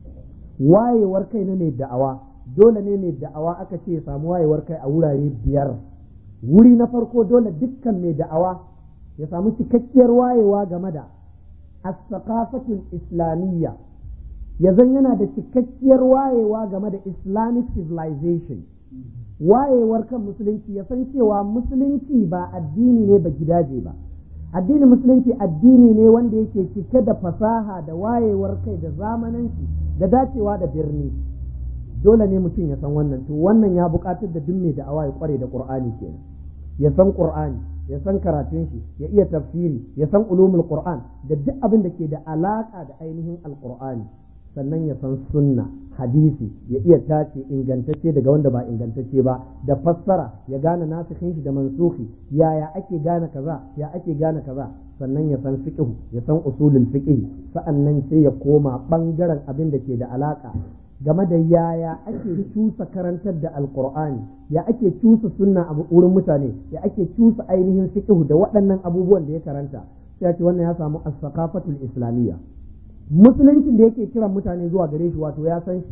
wayewar kai na mai da'awa dole ne mai da'awa aka ce samu wayewar kai a wurare biyar wuri na farko dole dukkan mai da'awa ya samu cikakkiyar wayewa game da as-saqafatul islamiyya ya zan yana da cikakkiyar wayewa game da islamic civilization wayewar kan musulunci ya san cewa musulunci ba addini ne ba gidaje ba addinin musulunci addini ne wanda yake cike da fasaha da wayewar kai da zamananci da dacewa da birni dole ne mutum ya san wannan to wannan ya buƙatar da duk mai da'awa ya kware da qur'ani kenan ya san qur'ani ya san karatun shi ya iya tafsiri ya san ulumul qur'an da duk abin da ke da alaka da ainihin alqur'ani sannan ya san sunna hadisi ya iya tace ingantacce daga wanda ba ingantacce ba da fassara ya gane nasikhin shi da mansuhi yaya ake gane kaza ya ake gane kaza sannan ya san fiqh ya san usulul fiqh sa'annan sai ya koma bangaren abin da ke da alaka game da yaya ake cusa karantar da alqur'ani ya ake cusa sunna a wurin mutane ya ake cusa ainihin fiqh da waɗannan abubuwan da ya karanta sai ya ce wannan ya samu as-saqafatul islamiyya musuluncin da yake kiran mutane zuwa gare shi wato ya san shi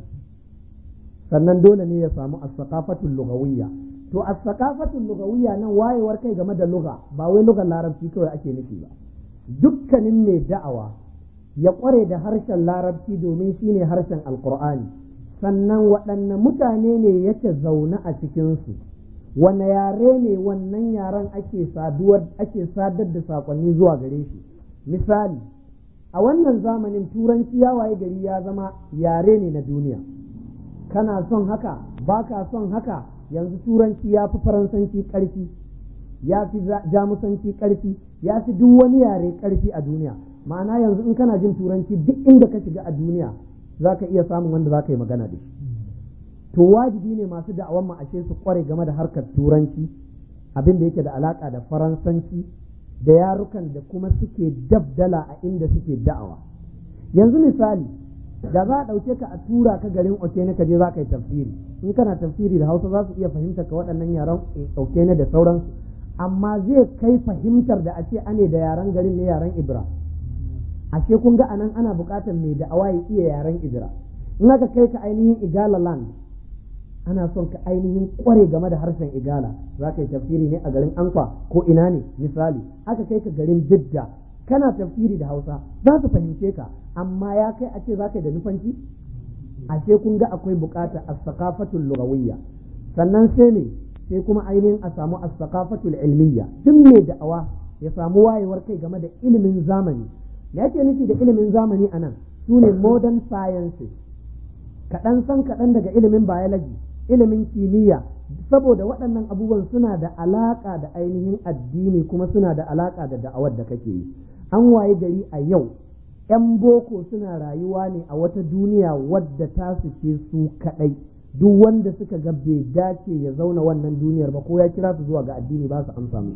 sannan dole ne ya samu as-saqafatul lughawiyya to as-saqafatul lughawiyya nan wayewar kai game da lugha ba wai lugar larabci kawai ake nufi ba dukkanin mai da'awa ya kware da harshen larabci domin shine harshen alqur'ani sannan waɗanne mutane ne yake zaune a cikinsu wane yare ne wannan yaren ake saduwar ake sadar da saƙonni zuwa gare shi misali a wannan zamanin turanci ya waye gari ya zama yare ne na duniya kana son haka ba ka son haka yanzu turanci ya fi faransanci ƙarfi ya fi jamusanci ƙarfi ya fi duk wani yare ƙarfi a duniya ma'ana yanzu in kana jin turanci duk inda ka shiga a duniya za ka iya samun wanda za ka yi magana da shi to wajibi ne masu da'awan mu ashe su kware game da harkar turanci abin da yake da alaka da faransanci da yarukan da kuma suke dabdala a inda suke da'awa yanzu misali da za a ɗauke ka a tura ka garin okene ka je za ka yi tafsiri in kana tafsiri da hausa za su iya fahimtar ka waɗannan yaran okene da sauransu amma zai kai fahimtar da a ce ane da yaren garin ne yaren ibra ashe kun ga anan ana buƙatar mai da'awa ya iya yaren ibra in aka kai ka ainihin igala land ana son ka ainihin kware game da harshen igala za ka yi tafsiri ne a garin ankwa ko ina ne misali aka kai ka garin bidda kana tafsiri da hausa za su fahimce ka amma ya kai a ce za ka yi da nufanci ashe kun ga akwai bukata a sakafatul lugawiyya sannan sai ne sai kuma ainihin a samu a sakafatul ilmiyya duk mai da'awa ya samu wayewar kai game da ilimin zamani me yake nufi da ilimin zamani anan su ne modern sciences kaɗan san kaɗan daga ilimin biology ilimin kimiyya saboda waɗannan abubuwan suna da alaƙa da ainihin addini kuma suna da alaƙa da da'awar da kake yi an waye gari a yau 'yan boko suna rayuwa ne a wata duniya wadda ta su ce su kaɗai duk wanda suka ga bai dace ya zauna wannan duniyar ba ko ya kira su zuwa ga addini ba su amsa musu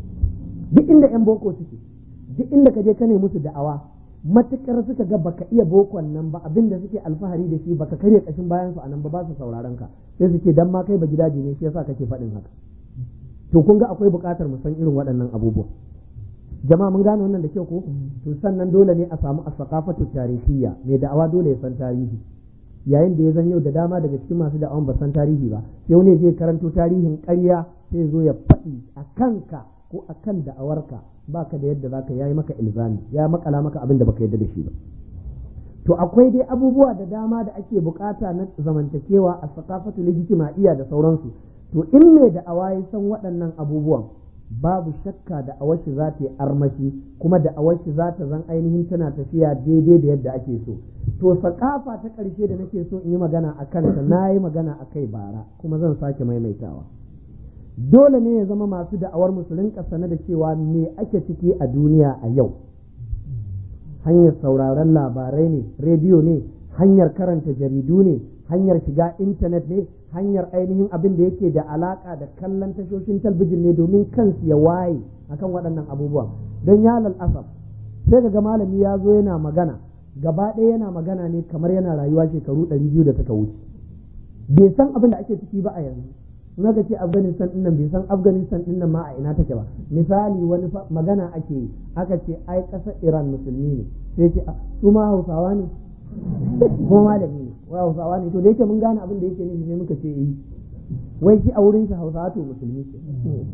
duk inda 'yan boko suke duk inda ka je ka ne musu da'awa matukar suka ga baka iya bokon nan ba abin da suke alfahari da shi baka karya kashin bayan su anan ba ba su sauraron ka sai suke dan ma kai ba gidaje ne shi yasa kake faɗin haka to kun ga akwai buƙatar mu san irin waɗannan abubuwa jama'a mun gane wannan da kyau ko to sannan dole ne a samu as-saqafatu tarihiyya mai da'awa dole ya san tarihi yayin da ya zan yau da dama daga cikin masu da'awan ba san tarihi ba sai wani zai karanto tarihin ƙarya sai zo ya faɗi a kanka ko a kan da'awarka baka da yadda zaka yayi maka ilzami ya makala maka abin da baka yadda da shi ba to akwai dai abubuwa da dama da ake bukata na zamantakewa a sakafatu legitimaiya da sauransu to in mai da'awa ya san waɗannan abubuwan babu shakka da awashi za ta yi armashi kuma da awashi za ta zan ainihin tana tafiya daidai da yadda ake so to sakafa ta ƙarshe da nake so in yi magana a kanta na yi magana a kai bara kuma zan sake maimaitawa dole ne ya zama masu da'awar musulun sane da cewa me ake ciki a duniya a yau hanyar sauraron labarai ne rediyo ne hanyar karanta jaridu ne hanyar shiga intanet ne hanyar ainihin abin da yake da alaka da kallon tashoshin talbijin ne domin kansu ya waye akan waɗannan abubuwa don ya asaf sai ga malami ya zo yana magana gaba ɗaya yana magana ne kamar yana rayuwa shekaru ɗari biyu da suka wuce bai san abin da ake ciki ba a yanzu in aka ce afghanistan din nan bai san afghanistan din nan ma a ina take ba misali wani magana ake yi aka ce ai ƙasar iran musulmi ne sai ce su ma hausawa ne ko malami ne wai hausawa ne to da yake mun gane abin da yake nufi sai muka ce yi wai shi a wurin shi hausawa to musulmi ce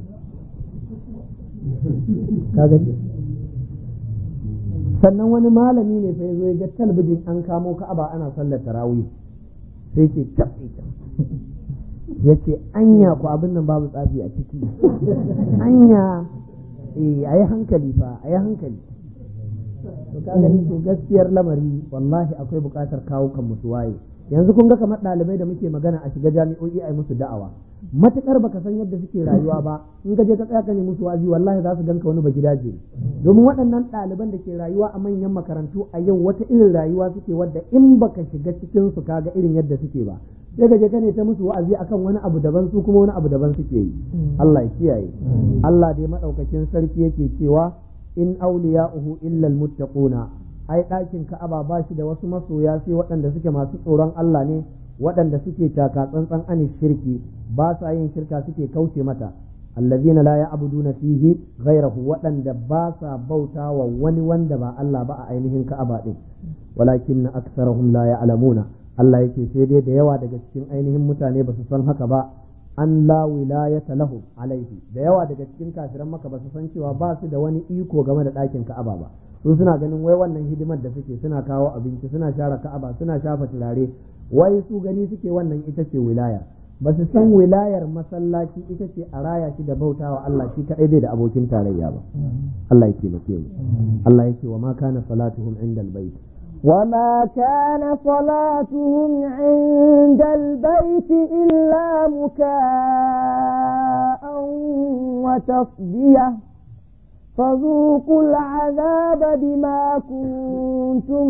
kaga sannan wani malami ne fa yazo ya ga talbijin an kamo ka'aba ana sallar tarawih sai ce tafi ya ce anya ku abin nan babu tsafi a ciki anya eh a yi hankali fa a yi hankali to ka gani to gaskiyar lamari wallahi akwai buƙatar kawo kan musu waye yanzu kun ga kamar ɗalibai da muke magana a shiga jami'o'i a yi musu da'awa matukar baka san yadda suke rayuwa ba in ka je ka tsaya ka ne musu wazi wallahi za su ganka wani bagidaje domin waɗannan ɗaliban da ke rayuwa a manyan makarantu a yau wata irin rayuwa suke wadda in baka shiga cikin su kaga irin yadda suke ba sai ka je ka ne ta musu wa'azi akan wani abu daban su kuma wani abu daban suke yi Allah ya kiyaye Allah dai madaukakin sarki yake cewa in awliya'uhu illa almuttaquna ai ɗakin Ka'aba ba shi da wasu masoya sai waɗanda suke masu tsoron Allah ne waɗanda suke taka tsantsan ani shirki ba sa yin shirka suke kauce mata allazina la ya'buduna fihi ghayrahu waɗanda ba sa bauta wa wani wanda ba Allah ba a ainihin Ka'aba din walakin aksarahum la ya'lamuna Allah yake sai dai da yawa daga cikin ainihin mutane ba su san haka ba an la wilayata lahu alaihi da yawa daga cikin kafiran maka ba su san cewa ba su da wani iko game da ɗakin Ka'aba ba su suna ganin wai wannan hidimar da suke suna kawo abinci suna share Ka'aba suna shafa turare wai su gani suke wannan ita ce wilaya ba su san wilayar masallaci ita ce a raya shi da bautawa Allah shi kadai bai da abokin tarayya ba Allah ya taimake mu Allah yake wa ma kana salatuhum inda albayt وما كان صلاتهم عند البيت إلا مكاء وتصدية فذوقوا العذاب بما كنتم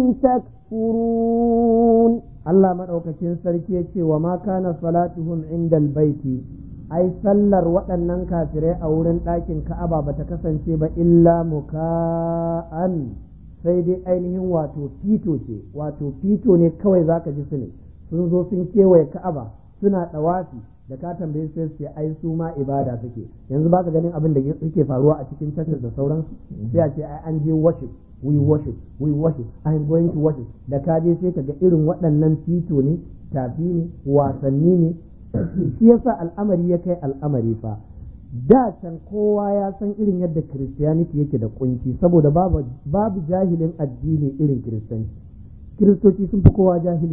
تكفرون Allah maɗaukakin sarki ya ce wa ma kana salatuhum indal baiti ai sallar waɗannan kafirai a wurin ɗakin ka'aba ba ta kasance ba illa muka'an sai dai ainihin wato fito ce wato fito ne kawai zaka ji su ne sun zo sun kewaye ka'aba suna ɗawafi da ka tambaye sai su ai su ma ibada suke yanzu baka ganin abin da suke faruwa a cikin churches da sauransu sai a ce ai an je worship we worship we worship I am going to worship da ka je sai ka ga irin waɗannan fito ne tafi ne wasanni ne shi yasa al'amari ya kai al'amari fa da can kowa ya san irin yadda christianity yake da kunci saboda babu babu jahilin addini irin kiristanci kiristoci sun fi kowa jahilci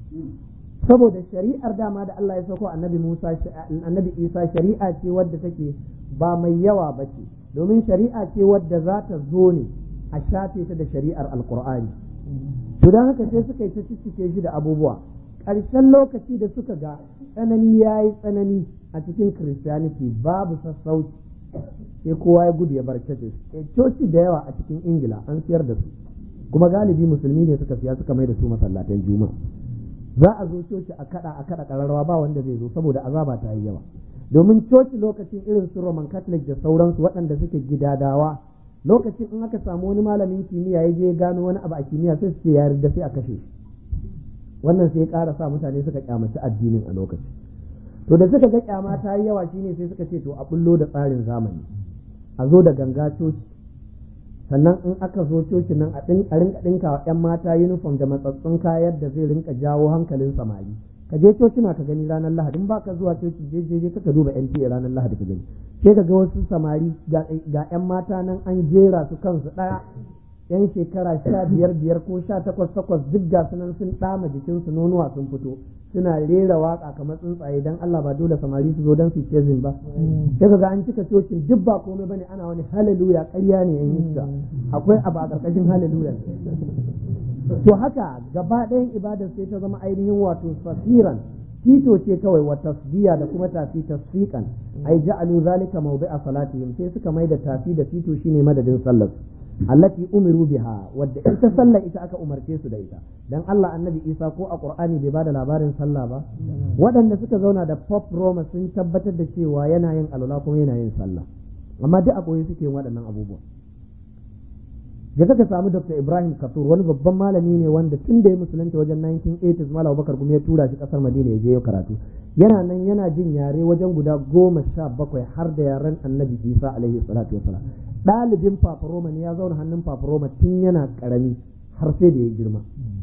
saboda shari'ar dama da Allah ya sauko annabi Musa annabi Isa shari'a ce wadda take ba mai yawa ba ce domin shari'a ce wadda za ta zo ne a shafe ta da shari'ar alkur'ani to don haka sai suka yi ta cike shi da abubuwa ƙarshen lokaci da suka ga tsanani ya yi tsanani a cikin christianity babu sassauci sai kowa ya gudu ya bar churches coci da yawa a cikin ingila an siyar da su kuma galibi musulmi ne suka siya suka mai da su masallatan juma'a za a zo coci a kada a kada kararrawa ba wanda zai zo saboda azaba ta yi yawa domin coci lokacin irin su roman catholic da sauransu waɗanda suke gidadawa lokacin in aka samu wani malamin kimiyya ya je gano wani abu a kimiyya sai su ce ya yarda sai a kashe shi wannan sai ya ƙara sa mutane suka kyamaci addinin a lokacin to da suka ga kyama ta yi yawa shine sai suka ce to a bullo da tsarin zamani a zo da ganga coci sannan in aka zo coci nan a rinka ɗinka wa 'yan mata uniform da matsatsun kayan da zai rinka jawo hankalin samari ka je coci na ka gani ranar lahadi in ba ka zuwa coci je je je ka duba NTA ranar lahadi ka gani sai ka ga wasu samari ga 'yan mata nan an jera su kansu ɗaya yan shekara sha biyar biyar ko sha takwas takwas duk ga sunan sun ɗama jikinsu nonuwa sun fito suna rera waka kamar tsuntsaye dan Allah ba dole samari su zo dan su chasing ba sai kaga an cika cocin duk ba komai bane ana wani hallelujah ƙarya ne yan iska akwai abu a ƙarƙashin hallelujah to haka gaba ɗayan ibadar sai ta zama ainihin wato fasiran tito ce kawai wa tasbiya da kuma tafi tasfiqan ai ja'alu zalika mawdi'a salatihim sai suka mai da tafi da tito shine madadin sallar allati umiru biha wadda ita sallah ita aka umarce su da ita dan Allah annabi Isa ko a Qur'ani bai bada labarin sallah ba waɗanda suka zauna da Pop Roma sun tabbatar da cewa yana yin alwala kuma yana yin sallah amma duk a koyi suke yin waɗannan abubuwa je ka samu Dr. Ibrahim Katur wani babban malami ne wanda tun da ya musulunta wajen 1980s Malam Bakar kuma ya tura shi kasar Madina ya je ya karatu yana nan yana jin yare wajen guda goma sha bakwai har da yaren Annabi Isa alaihi salatu wasalam ɗalibin Paparoma ne ya zauna hannun Paparoma tun yana karami har sai da ya girma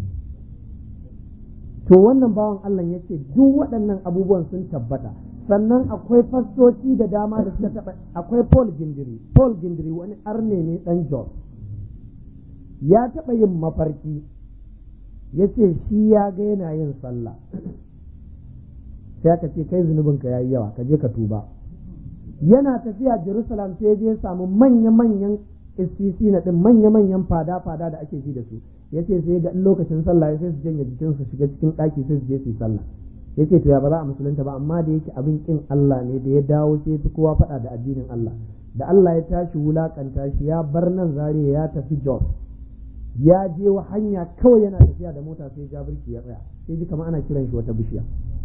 to wannan bawan Allah ya ce duk waɗannan abubuwan sun tabbata sannan akwai fastoci da dama da suka taɓa akwai Paul Gindiri Paul Gindiri wani arne ne ɗan Jos ya taɓa yin mafarki ya ce shi ya ga yana yin sallah sai aka ce kai zunubinka ya yi yawa ka je ka tuba yana tafiya jerusalem sai je samu manya-manyan istisi na ɗin manya-manyan fada-fada da ake ji da su ya ce sai ga lokacin sallah sai su janye jikin su shiga cikin ɗaki sai su je su yi sallah ya ce to ya ba za a musulunta ba amma da yake abin kin Allah ne da ya dawo sai fi kowa faɗa da addinin Allah da Allah ya tashi wulakanta shi ya bar nan zariya ya tafi Jos ya je wa hanya kawai yana tafiya da mota sai ja birki ya tsaya sai ji kamar ana kiran shi wata bishiya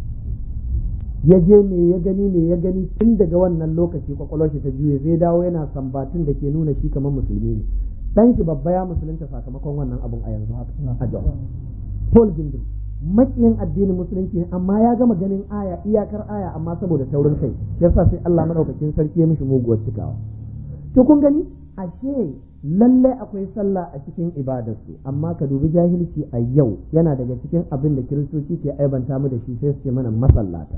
ya je me ya gani me ya gani tun daga wannan lokaci kwakwalwar shi ta juye zai dawo yana sambatun da ke nuna shi kamar musulmi ne dan shi babba ya musulunta sakamakon wannan abun a yanzu haka a Jos Paul Gindin makiyin addinin musulunci ne amma ya gama ganin aya iyakar aya amma saboda taurin kai yasa sai Allah madaukakin sarki ya mishi muguwar cikawa to kun gani ashe lallai akwai sallah a cikin ibadarsu amma ka dubi jahilci a yau yana daga cikin abin da kiristoci ke aibanta mu da shi sai su ce mana masallata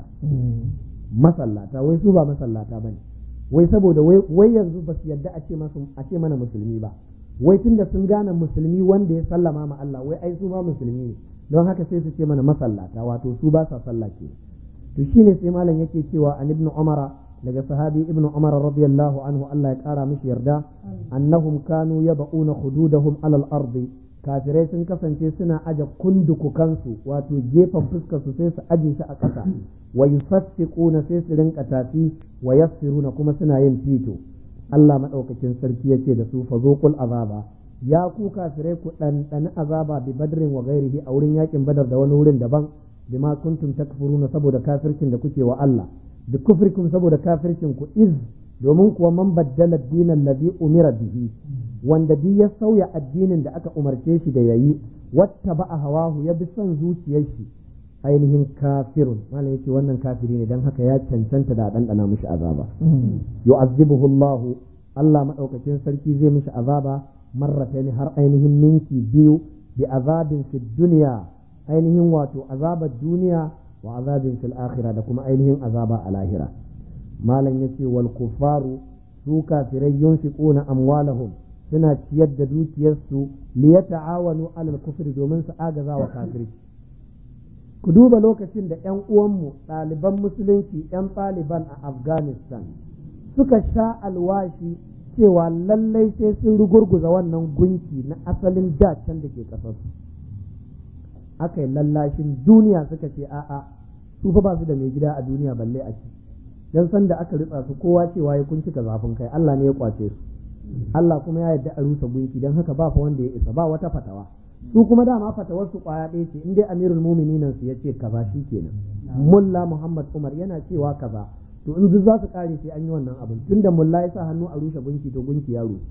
masallata wai su ba masallata bane wai saboda wai yanzu ba su yadda a ce masu a ce mana musulmi ba wai tunda sun gane musulmi wanda ya sallama ma Allah wai ai su ma musulmi ne don haka sai su ce mana masallata wato su ba sa sallah ke to shine sai malam yake cewa an ibnu umara daga sahabi ibnu umar radiyallahu anhu Allah ya kara mishi yarda annahum kanu yab'una hududahum alal ardi kafirai sun kasance suna aje kundukukansu wato gefen fuskar su sai su aje shi a ƙasa wa yusassiquna sai su rinka tafi wa yassiruna kuma suna yin fito Allah madaukakin sarki yace da su fazuqul azaba ya ku kafirai ku ɗanɗani azaba bi badrin wa ghairihi a wurin yakin badar da wani wurin daban bima kuntum takfuruna saboda kafircin da kuke wa Allah bi kufrikum saboda kafircin ku iz domin kuwa man baddala dinan ladhi umira bihi wanda duk ya sauya addinin da aka umarce shi da yayi watta ba a hawahu ya bi son zuciyar shi ainihin kafirun malam yace wannan kafiri ne dan haka ya cancanta da dandana mishi azaba yu'azzibuhu Allah Allah madaukakin sarki zai mishi azaba marrataini har ainihin ninki biyu bi azabin fid dunya ainihin wato azabar duniya wa azabin fil akhirah da kuma ainihin azaba a lahira malam yace wal kufaru su kafirai yunfiquna amwalahum suna ciyar da dukiyarsu li yata'awanu alal kufri domin su agaza wa kafirci ku duba lokacin da ƴan uwanmu ɗaliban musulunci ƴan ɗaliban a afghanistan suka sha alwashi cewa lallai sai sun rugurguza wannan gunki na asalin dacen da ke ƙasarsu aka yi lallashin duniya suka ce a'a su fa ba su da mai gida a duniya balle a ci dan san da aka ritsa su kowa cewa ya kun cika zafin kai Allah ne ya kwace su Allah kuma ya yarda a rusa gunki dan haka ba fa wanda ya isa ba wata fatawa su kuma dama fatawar su kwaya ɗaya ce in dai amirul mu'minin su yace kaza kenan mulla muhammad umar yana cewa kaza to in duk za su kare sai an yi wannan abin tunda mulla ya sa hannu a rushe gunki to gunki ya rushe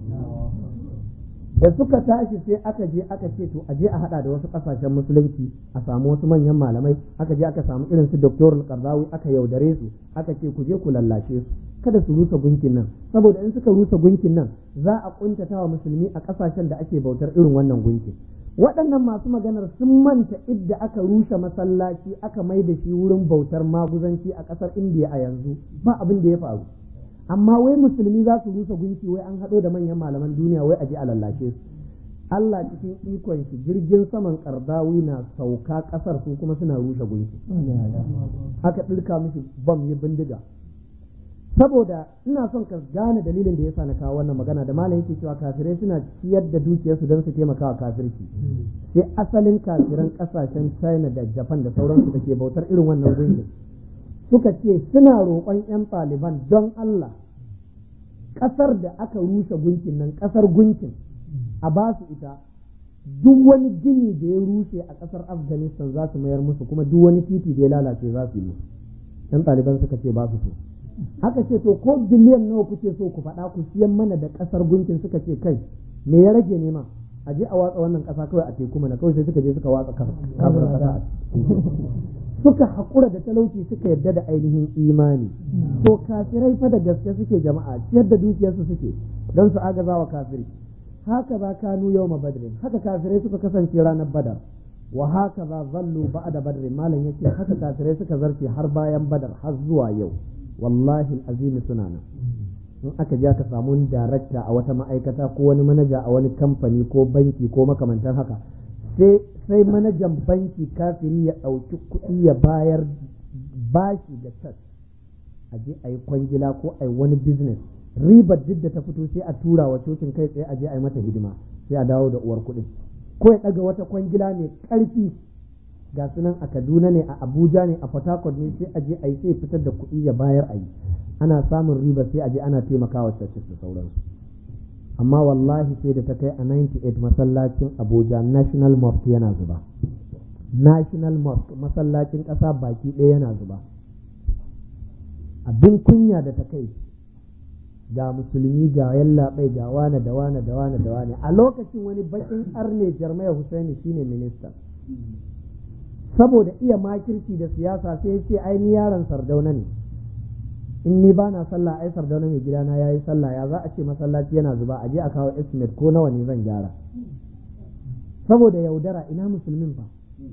da suka tashi sai aka je aka ce to aje a hada da wasu kasashen musulunci a samu wasu manyan malamai aka je aka samu irin su doktor karzawi aka yaudare su aka ce ku je ku lallashe su kada su rusa gunkin nan saboda in suka rusa gunkin nan za a kuntata wa musulmi a kasashen da ake bautar irin wannan gunkin waɗannan masu maganar sun manta idda aka rushe masallaci aka mai da shi wurin bautar maguzanci a ƙasar indiya a yanzu ba abin da ya faru amma wai musulmi za su rusa gunki wai an haɗo da manyan malaman duniya wai a je a lallashe su Allah cikin ikon shi jirgin saman kardawi na sauka ƙasar su kuma suna rushe gunki aka ɗirka mishi bam ya bindiga saboda ina son ka gane dalilin da yasa na kawo wannan magana da malam yake cewa kafirai suna ciyar da dukiyarsu don su taimaka wa kafirci sai asalin kafiran kasashen China da Japan da sauransu da ke bautar irin wannan gungun suka ce suna roƙon 'yan ɗaliban don Allah ƙasar da aka rusa gunkin nan ƙasar gunkin a ba su ita duk wani gini da ya rushe a ƙasar afghanistan za su mayar musu kuma duk wani titi da ya lalace za su yi musu yan ɗaliban suka ce ba su so aka ce to ko biliyan nawa kuke so ku faɗa ku siyan mana da ƙasar gunkin suka ce kai me ya rage nema a je a watsa wannan ƙasa kawai a teku mana kawai sai suka je suka watsa kafin ƙasa suka haƙura da talauci suka yarda da ainihin imani to kafirai fa da gaske suke jama'a ciyar da dukiyarsu suke don su agaza wa kafiri haka za kanu yau ma badrin haka kafirai suka kasance ranar badar wa haka za zallu ba'da badrin malam yace haka kafirai suka zarce har bayan badar har zuwa yau wallahi azimi suna nan in aka ja ka samu wani darakta a wata ma'aikata ko wani manaja a wani kamfani ko banki ko makamantan haka sai sai manajan banki kafiri ya ɗauki kuɗi ya bayar bashi da tas a je a yi kwangila ko a yi wani business ribar duk da ta fito sai a tura wa cocin kai tsaye a je a yi mata hidima sai a dawo da uwar kuɗin ko ya ɗaga wata kwangila mai ƙarfi ga sunan a kaduna ne a abuja ne a port ne sai a je a yi sai fitar da kuɗi ya bayar a yi ana samun riba sai a je ana taimakawa churches da sauransu amma wallahi sai da ta kai a 98 masallacin abuja national mosque yana zuba national mosque masallacin ƙasa baki ɗaya yana zuba abin kunya da ta kai ga musulmi ga yallaɓai ga wane da wane da wane da wane a lokacin wani bakin arne jarmaya husaini shine minista saboda iya makirci da siyasa sai ya ce ai ni yaron sardauna ne in ni ba na sallah ai sardauna mai gidana ya yi sallah ya za a ce masallaci yana zuba a je a kawo estimate ko nawa ne zan gyara saboda yaudara ina musulmin fa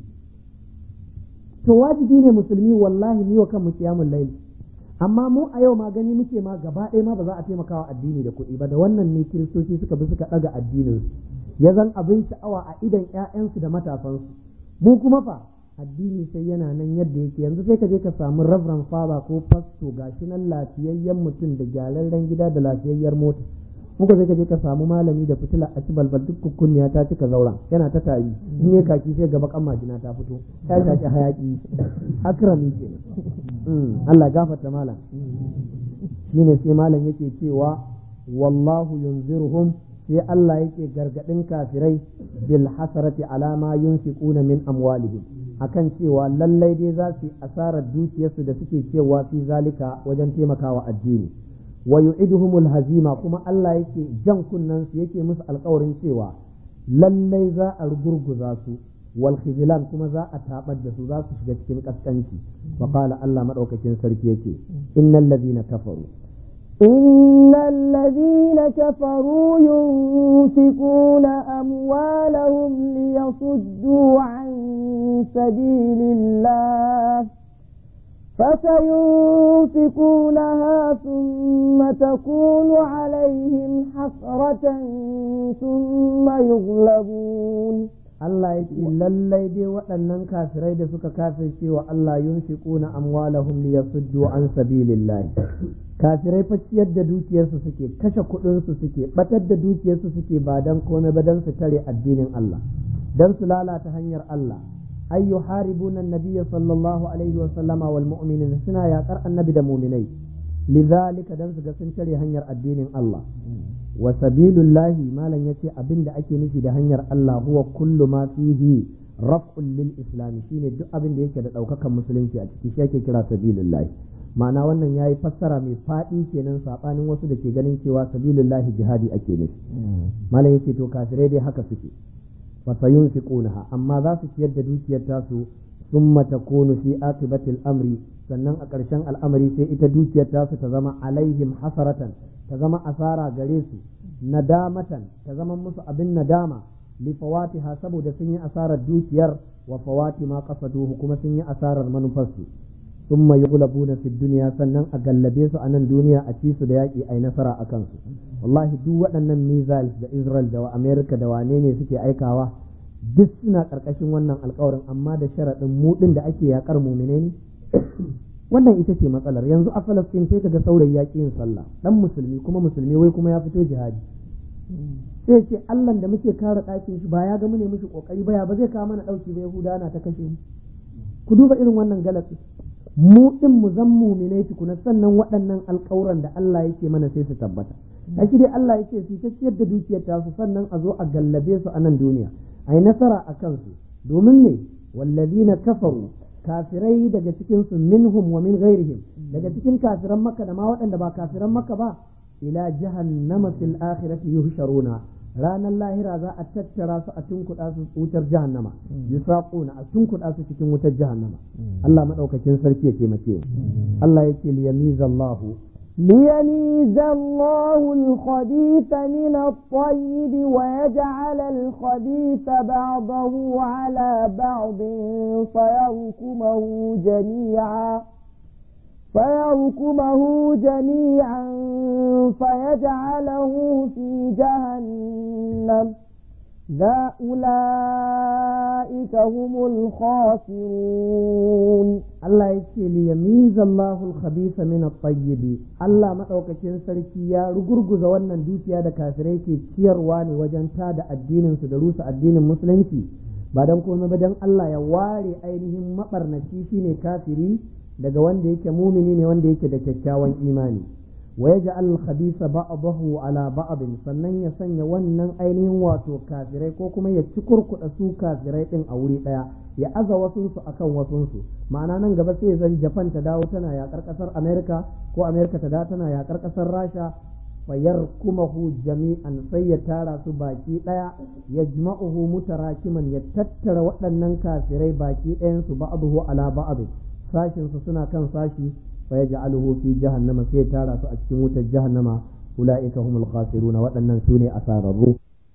to wajibi ne musulmi wallahi ni wa kan mu kiyamul layl amma mu a yau ma gani muke ma gaba ɗaya ma ba za a taimaka wa addini da kuɗi ba da wannan ne kiristoci suka bi suka ɗaga addinin ya zan abin sha'awa a idan ƴaƴansu da matasansu mu kuma fa addini sai yana nan yadda yake yanzu sai ka je ka samu reverend father ko pastor gashi nan lafiyayyen mutum da gyararren gida da lafiyayyar mota muka sai ka je ka samu malami da fitila a ci balbal duk kukkunniya ta cika zauren yana ta tari in ya kaki sai gaba kan majina ta fito ta shaki hayaki akrami kenan Allah gafarta malam shine sai malam yake cewa wallahu yunziruhum sai Allah yake gargadin kafirai bil hasarati ala ma yunfiquna min amwalihim akan cewa lallai dai za su asarar dukiyarsu da suke cewa fi zalika wajen taimakawa addini wa yu'iduhumul hazima kuma Allah yake jan kunnan su yake musu alƙawarin cewa lallai za a rugurguza su wal khizlan kuma za a tabar da su za su shiga cikin kaskanci fa qala Allah madaukakin sarki yake innal ladina kafaru إن الذين كفروا ينفقون أموالهم ليصدوا عن سبيل الله فسينفقونها ثم تكون عليهم حسرة ثم يغلبون Allah ya ce lallai dai waɗannan kafirai da suka kafirce wa Allah yunfiquna amwalahum liyasuddu an sabilillah kafirai fa ciyar da dukiyarsu suke kashe kuɗinsu suke batar da dukiyarsu suke ba dan komai ba dan su tare addinin Allah dan su lalata hanyar Allah ay yuharibuna an-nabiyya sallallahu alaihi wa sallama wal mu'minin suna yaƙar annabi da mu'minai lidhalika dan su ga sun tare hanyar addinin Allah wa sabilullahi malam yace abin da ake nufi da hanyar Allah huwa kullu ma fihi raf'un lil islam shine duk abin da yake da daukakan musulunci a ciki shi ake kira sabilullahi ma'ana wannan yayi fassara mai fadi kenan sabanin wasu da ke ganin cewa sabilullahi jihadi ake nufi malam yace to kafirai dai haka suke fa sayunfiqunaha amma za su ciyar da dukiyar tasu summa takunu fi akibatil amri sannan a ƙarshen al'amari sai ita dukiyar tasu ta zama alaihim hasaratan ta zama asara gare su nadamatan ta zama musu abin nadama li fawatiha saboda sun yi asarar dukiyar wa fawati ma qasaduhu kuma sun yi asarar manufarsu thumma yughlabuna fi dunya sannan a gallabe su a nan duniya a ci su da yaƙi ai nasara a kansu wallahi duk waɗannan missiles da Israel da America da wane ne suke aikawa duk suna ƙarƙashin wannan alƙawarin amma da sharaɗin mu ɗin da ake yaƙar mumine ne wannan ita ce matsalar yanzu a Falastin sai kaga saurayi ya yin sallah dan musulmi kuma musulmi wai kuma ya fito jihadi sai ce Allah da muke kare ɗakin shi ba ya ga mune mishi kokari ba ya ba zai kawo mana ɗauki ba Yahuda na ta kashe mu ku duba irin wannan galati mu din mu zan muminai tukuna sannan waɗannan alƙawuran da Allah yake mana sai su tabbata a shi dai Allah yake su ta ciyar da dukiyar tasu sannan a zo a gallabe su a nan duniya a yi nasara a kansu domin ne wallazina kafaru kafirai daga cikin su minhum wa min ghairihim daga cikin kafiran makka da ma waɗanda ba kafiran makka ba ila jahannama fil akhirati yuhsharuna ranar lahira za a tattara su a tunkuɗa su wutar jahannama yusaquna a tunkuɗa su cikin wutar jahannama Allah madaukakin sarki ya taimake Allah yake liyamizallahu ليميز الله الخبيث من الطيب ويجعل الخبيث بعضه على بعض فيركمه جميعا فيركمه جميعا فيجعله في جهنم ذا أولئك هم الخاسرون Allah ya ce li yamiza Allahu al-khabitha min at-tayyib Allah madaukakin sarki ya rugurguza wannan dukiya da kafirai ke ciyarwa ne wajen tada addinin su da rusa addinin musulunci ba dan komai ba dan Allah ya ware ainihin mabarnaci shine kafiri daga wanda yake mumini ne wanda yake da kyakkyawan imani wa yaj'al al-khabitha ba'dahu ala ba'd sannan ya sanya wannan ainihin wato kafirai ko kuma ya cikurkuda su kafirai din a wuri daya ya aza wasunsu akan wasunsu ma'ana nan gaba sai zan Japan ta dawo tana yakar kasar America ko America ta dawo tana yakar kasar Rasha fayar kumahu jami'an sai ya tara su baki daya ya jima'uhu mutarakiman ya tattara waɗannan kafirai baki ɗayan su ba'dahu ala ba'd sashin su suna kan sashi fa yaj'aluhu fi jahannama sai ya tara su a cikin wutar jahannama ulaika humul khasiruna waɗannan sune asararru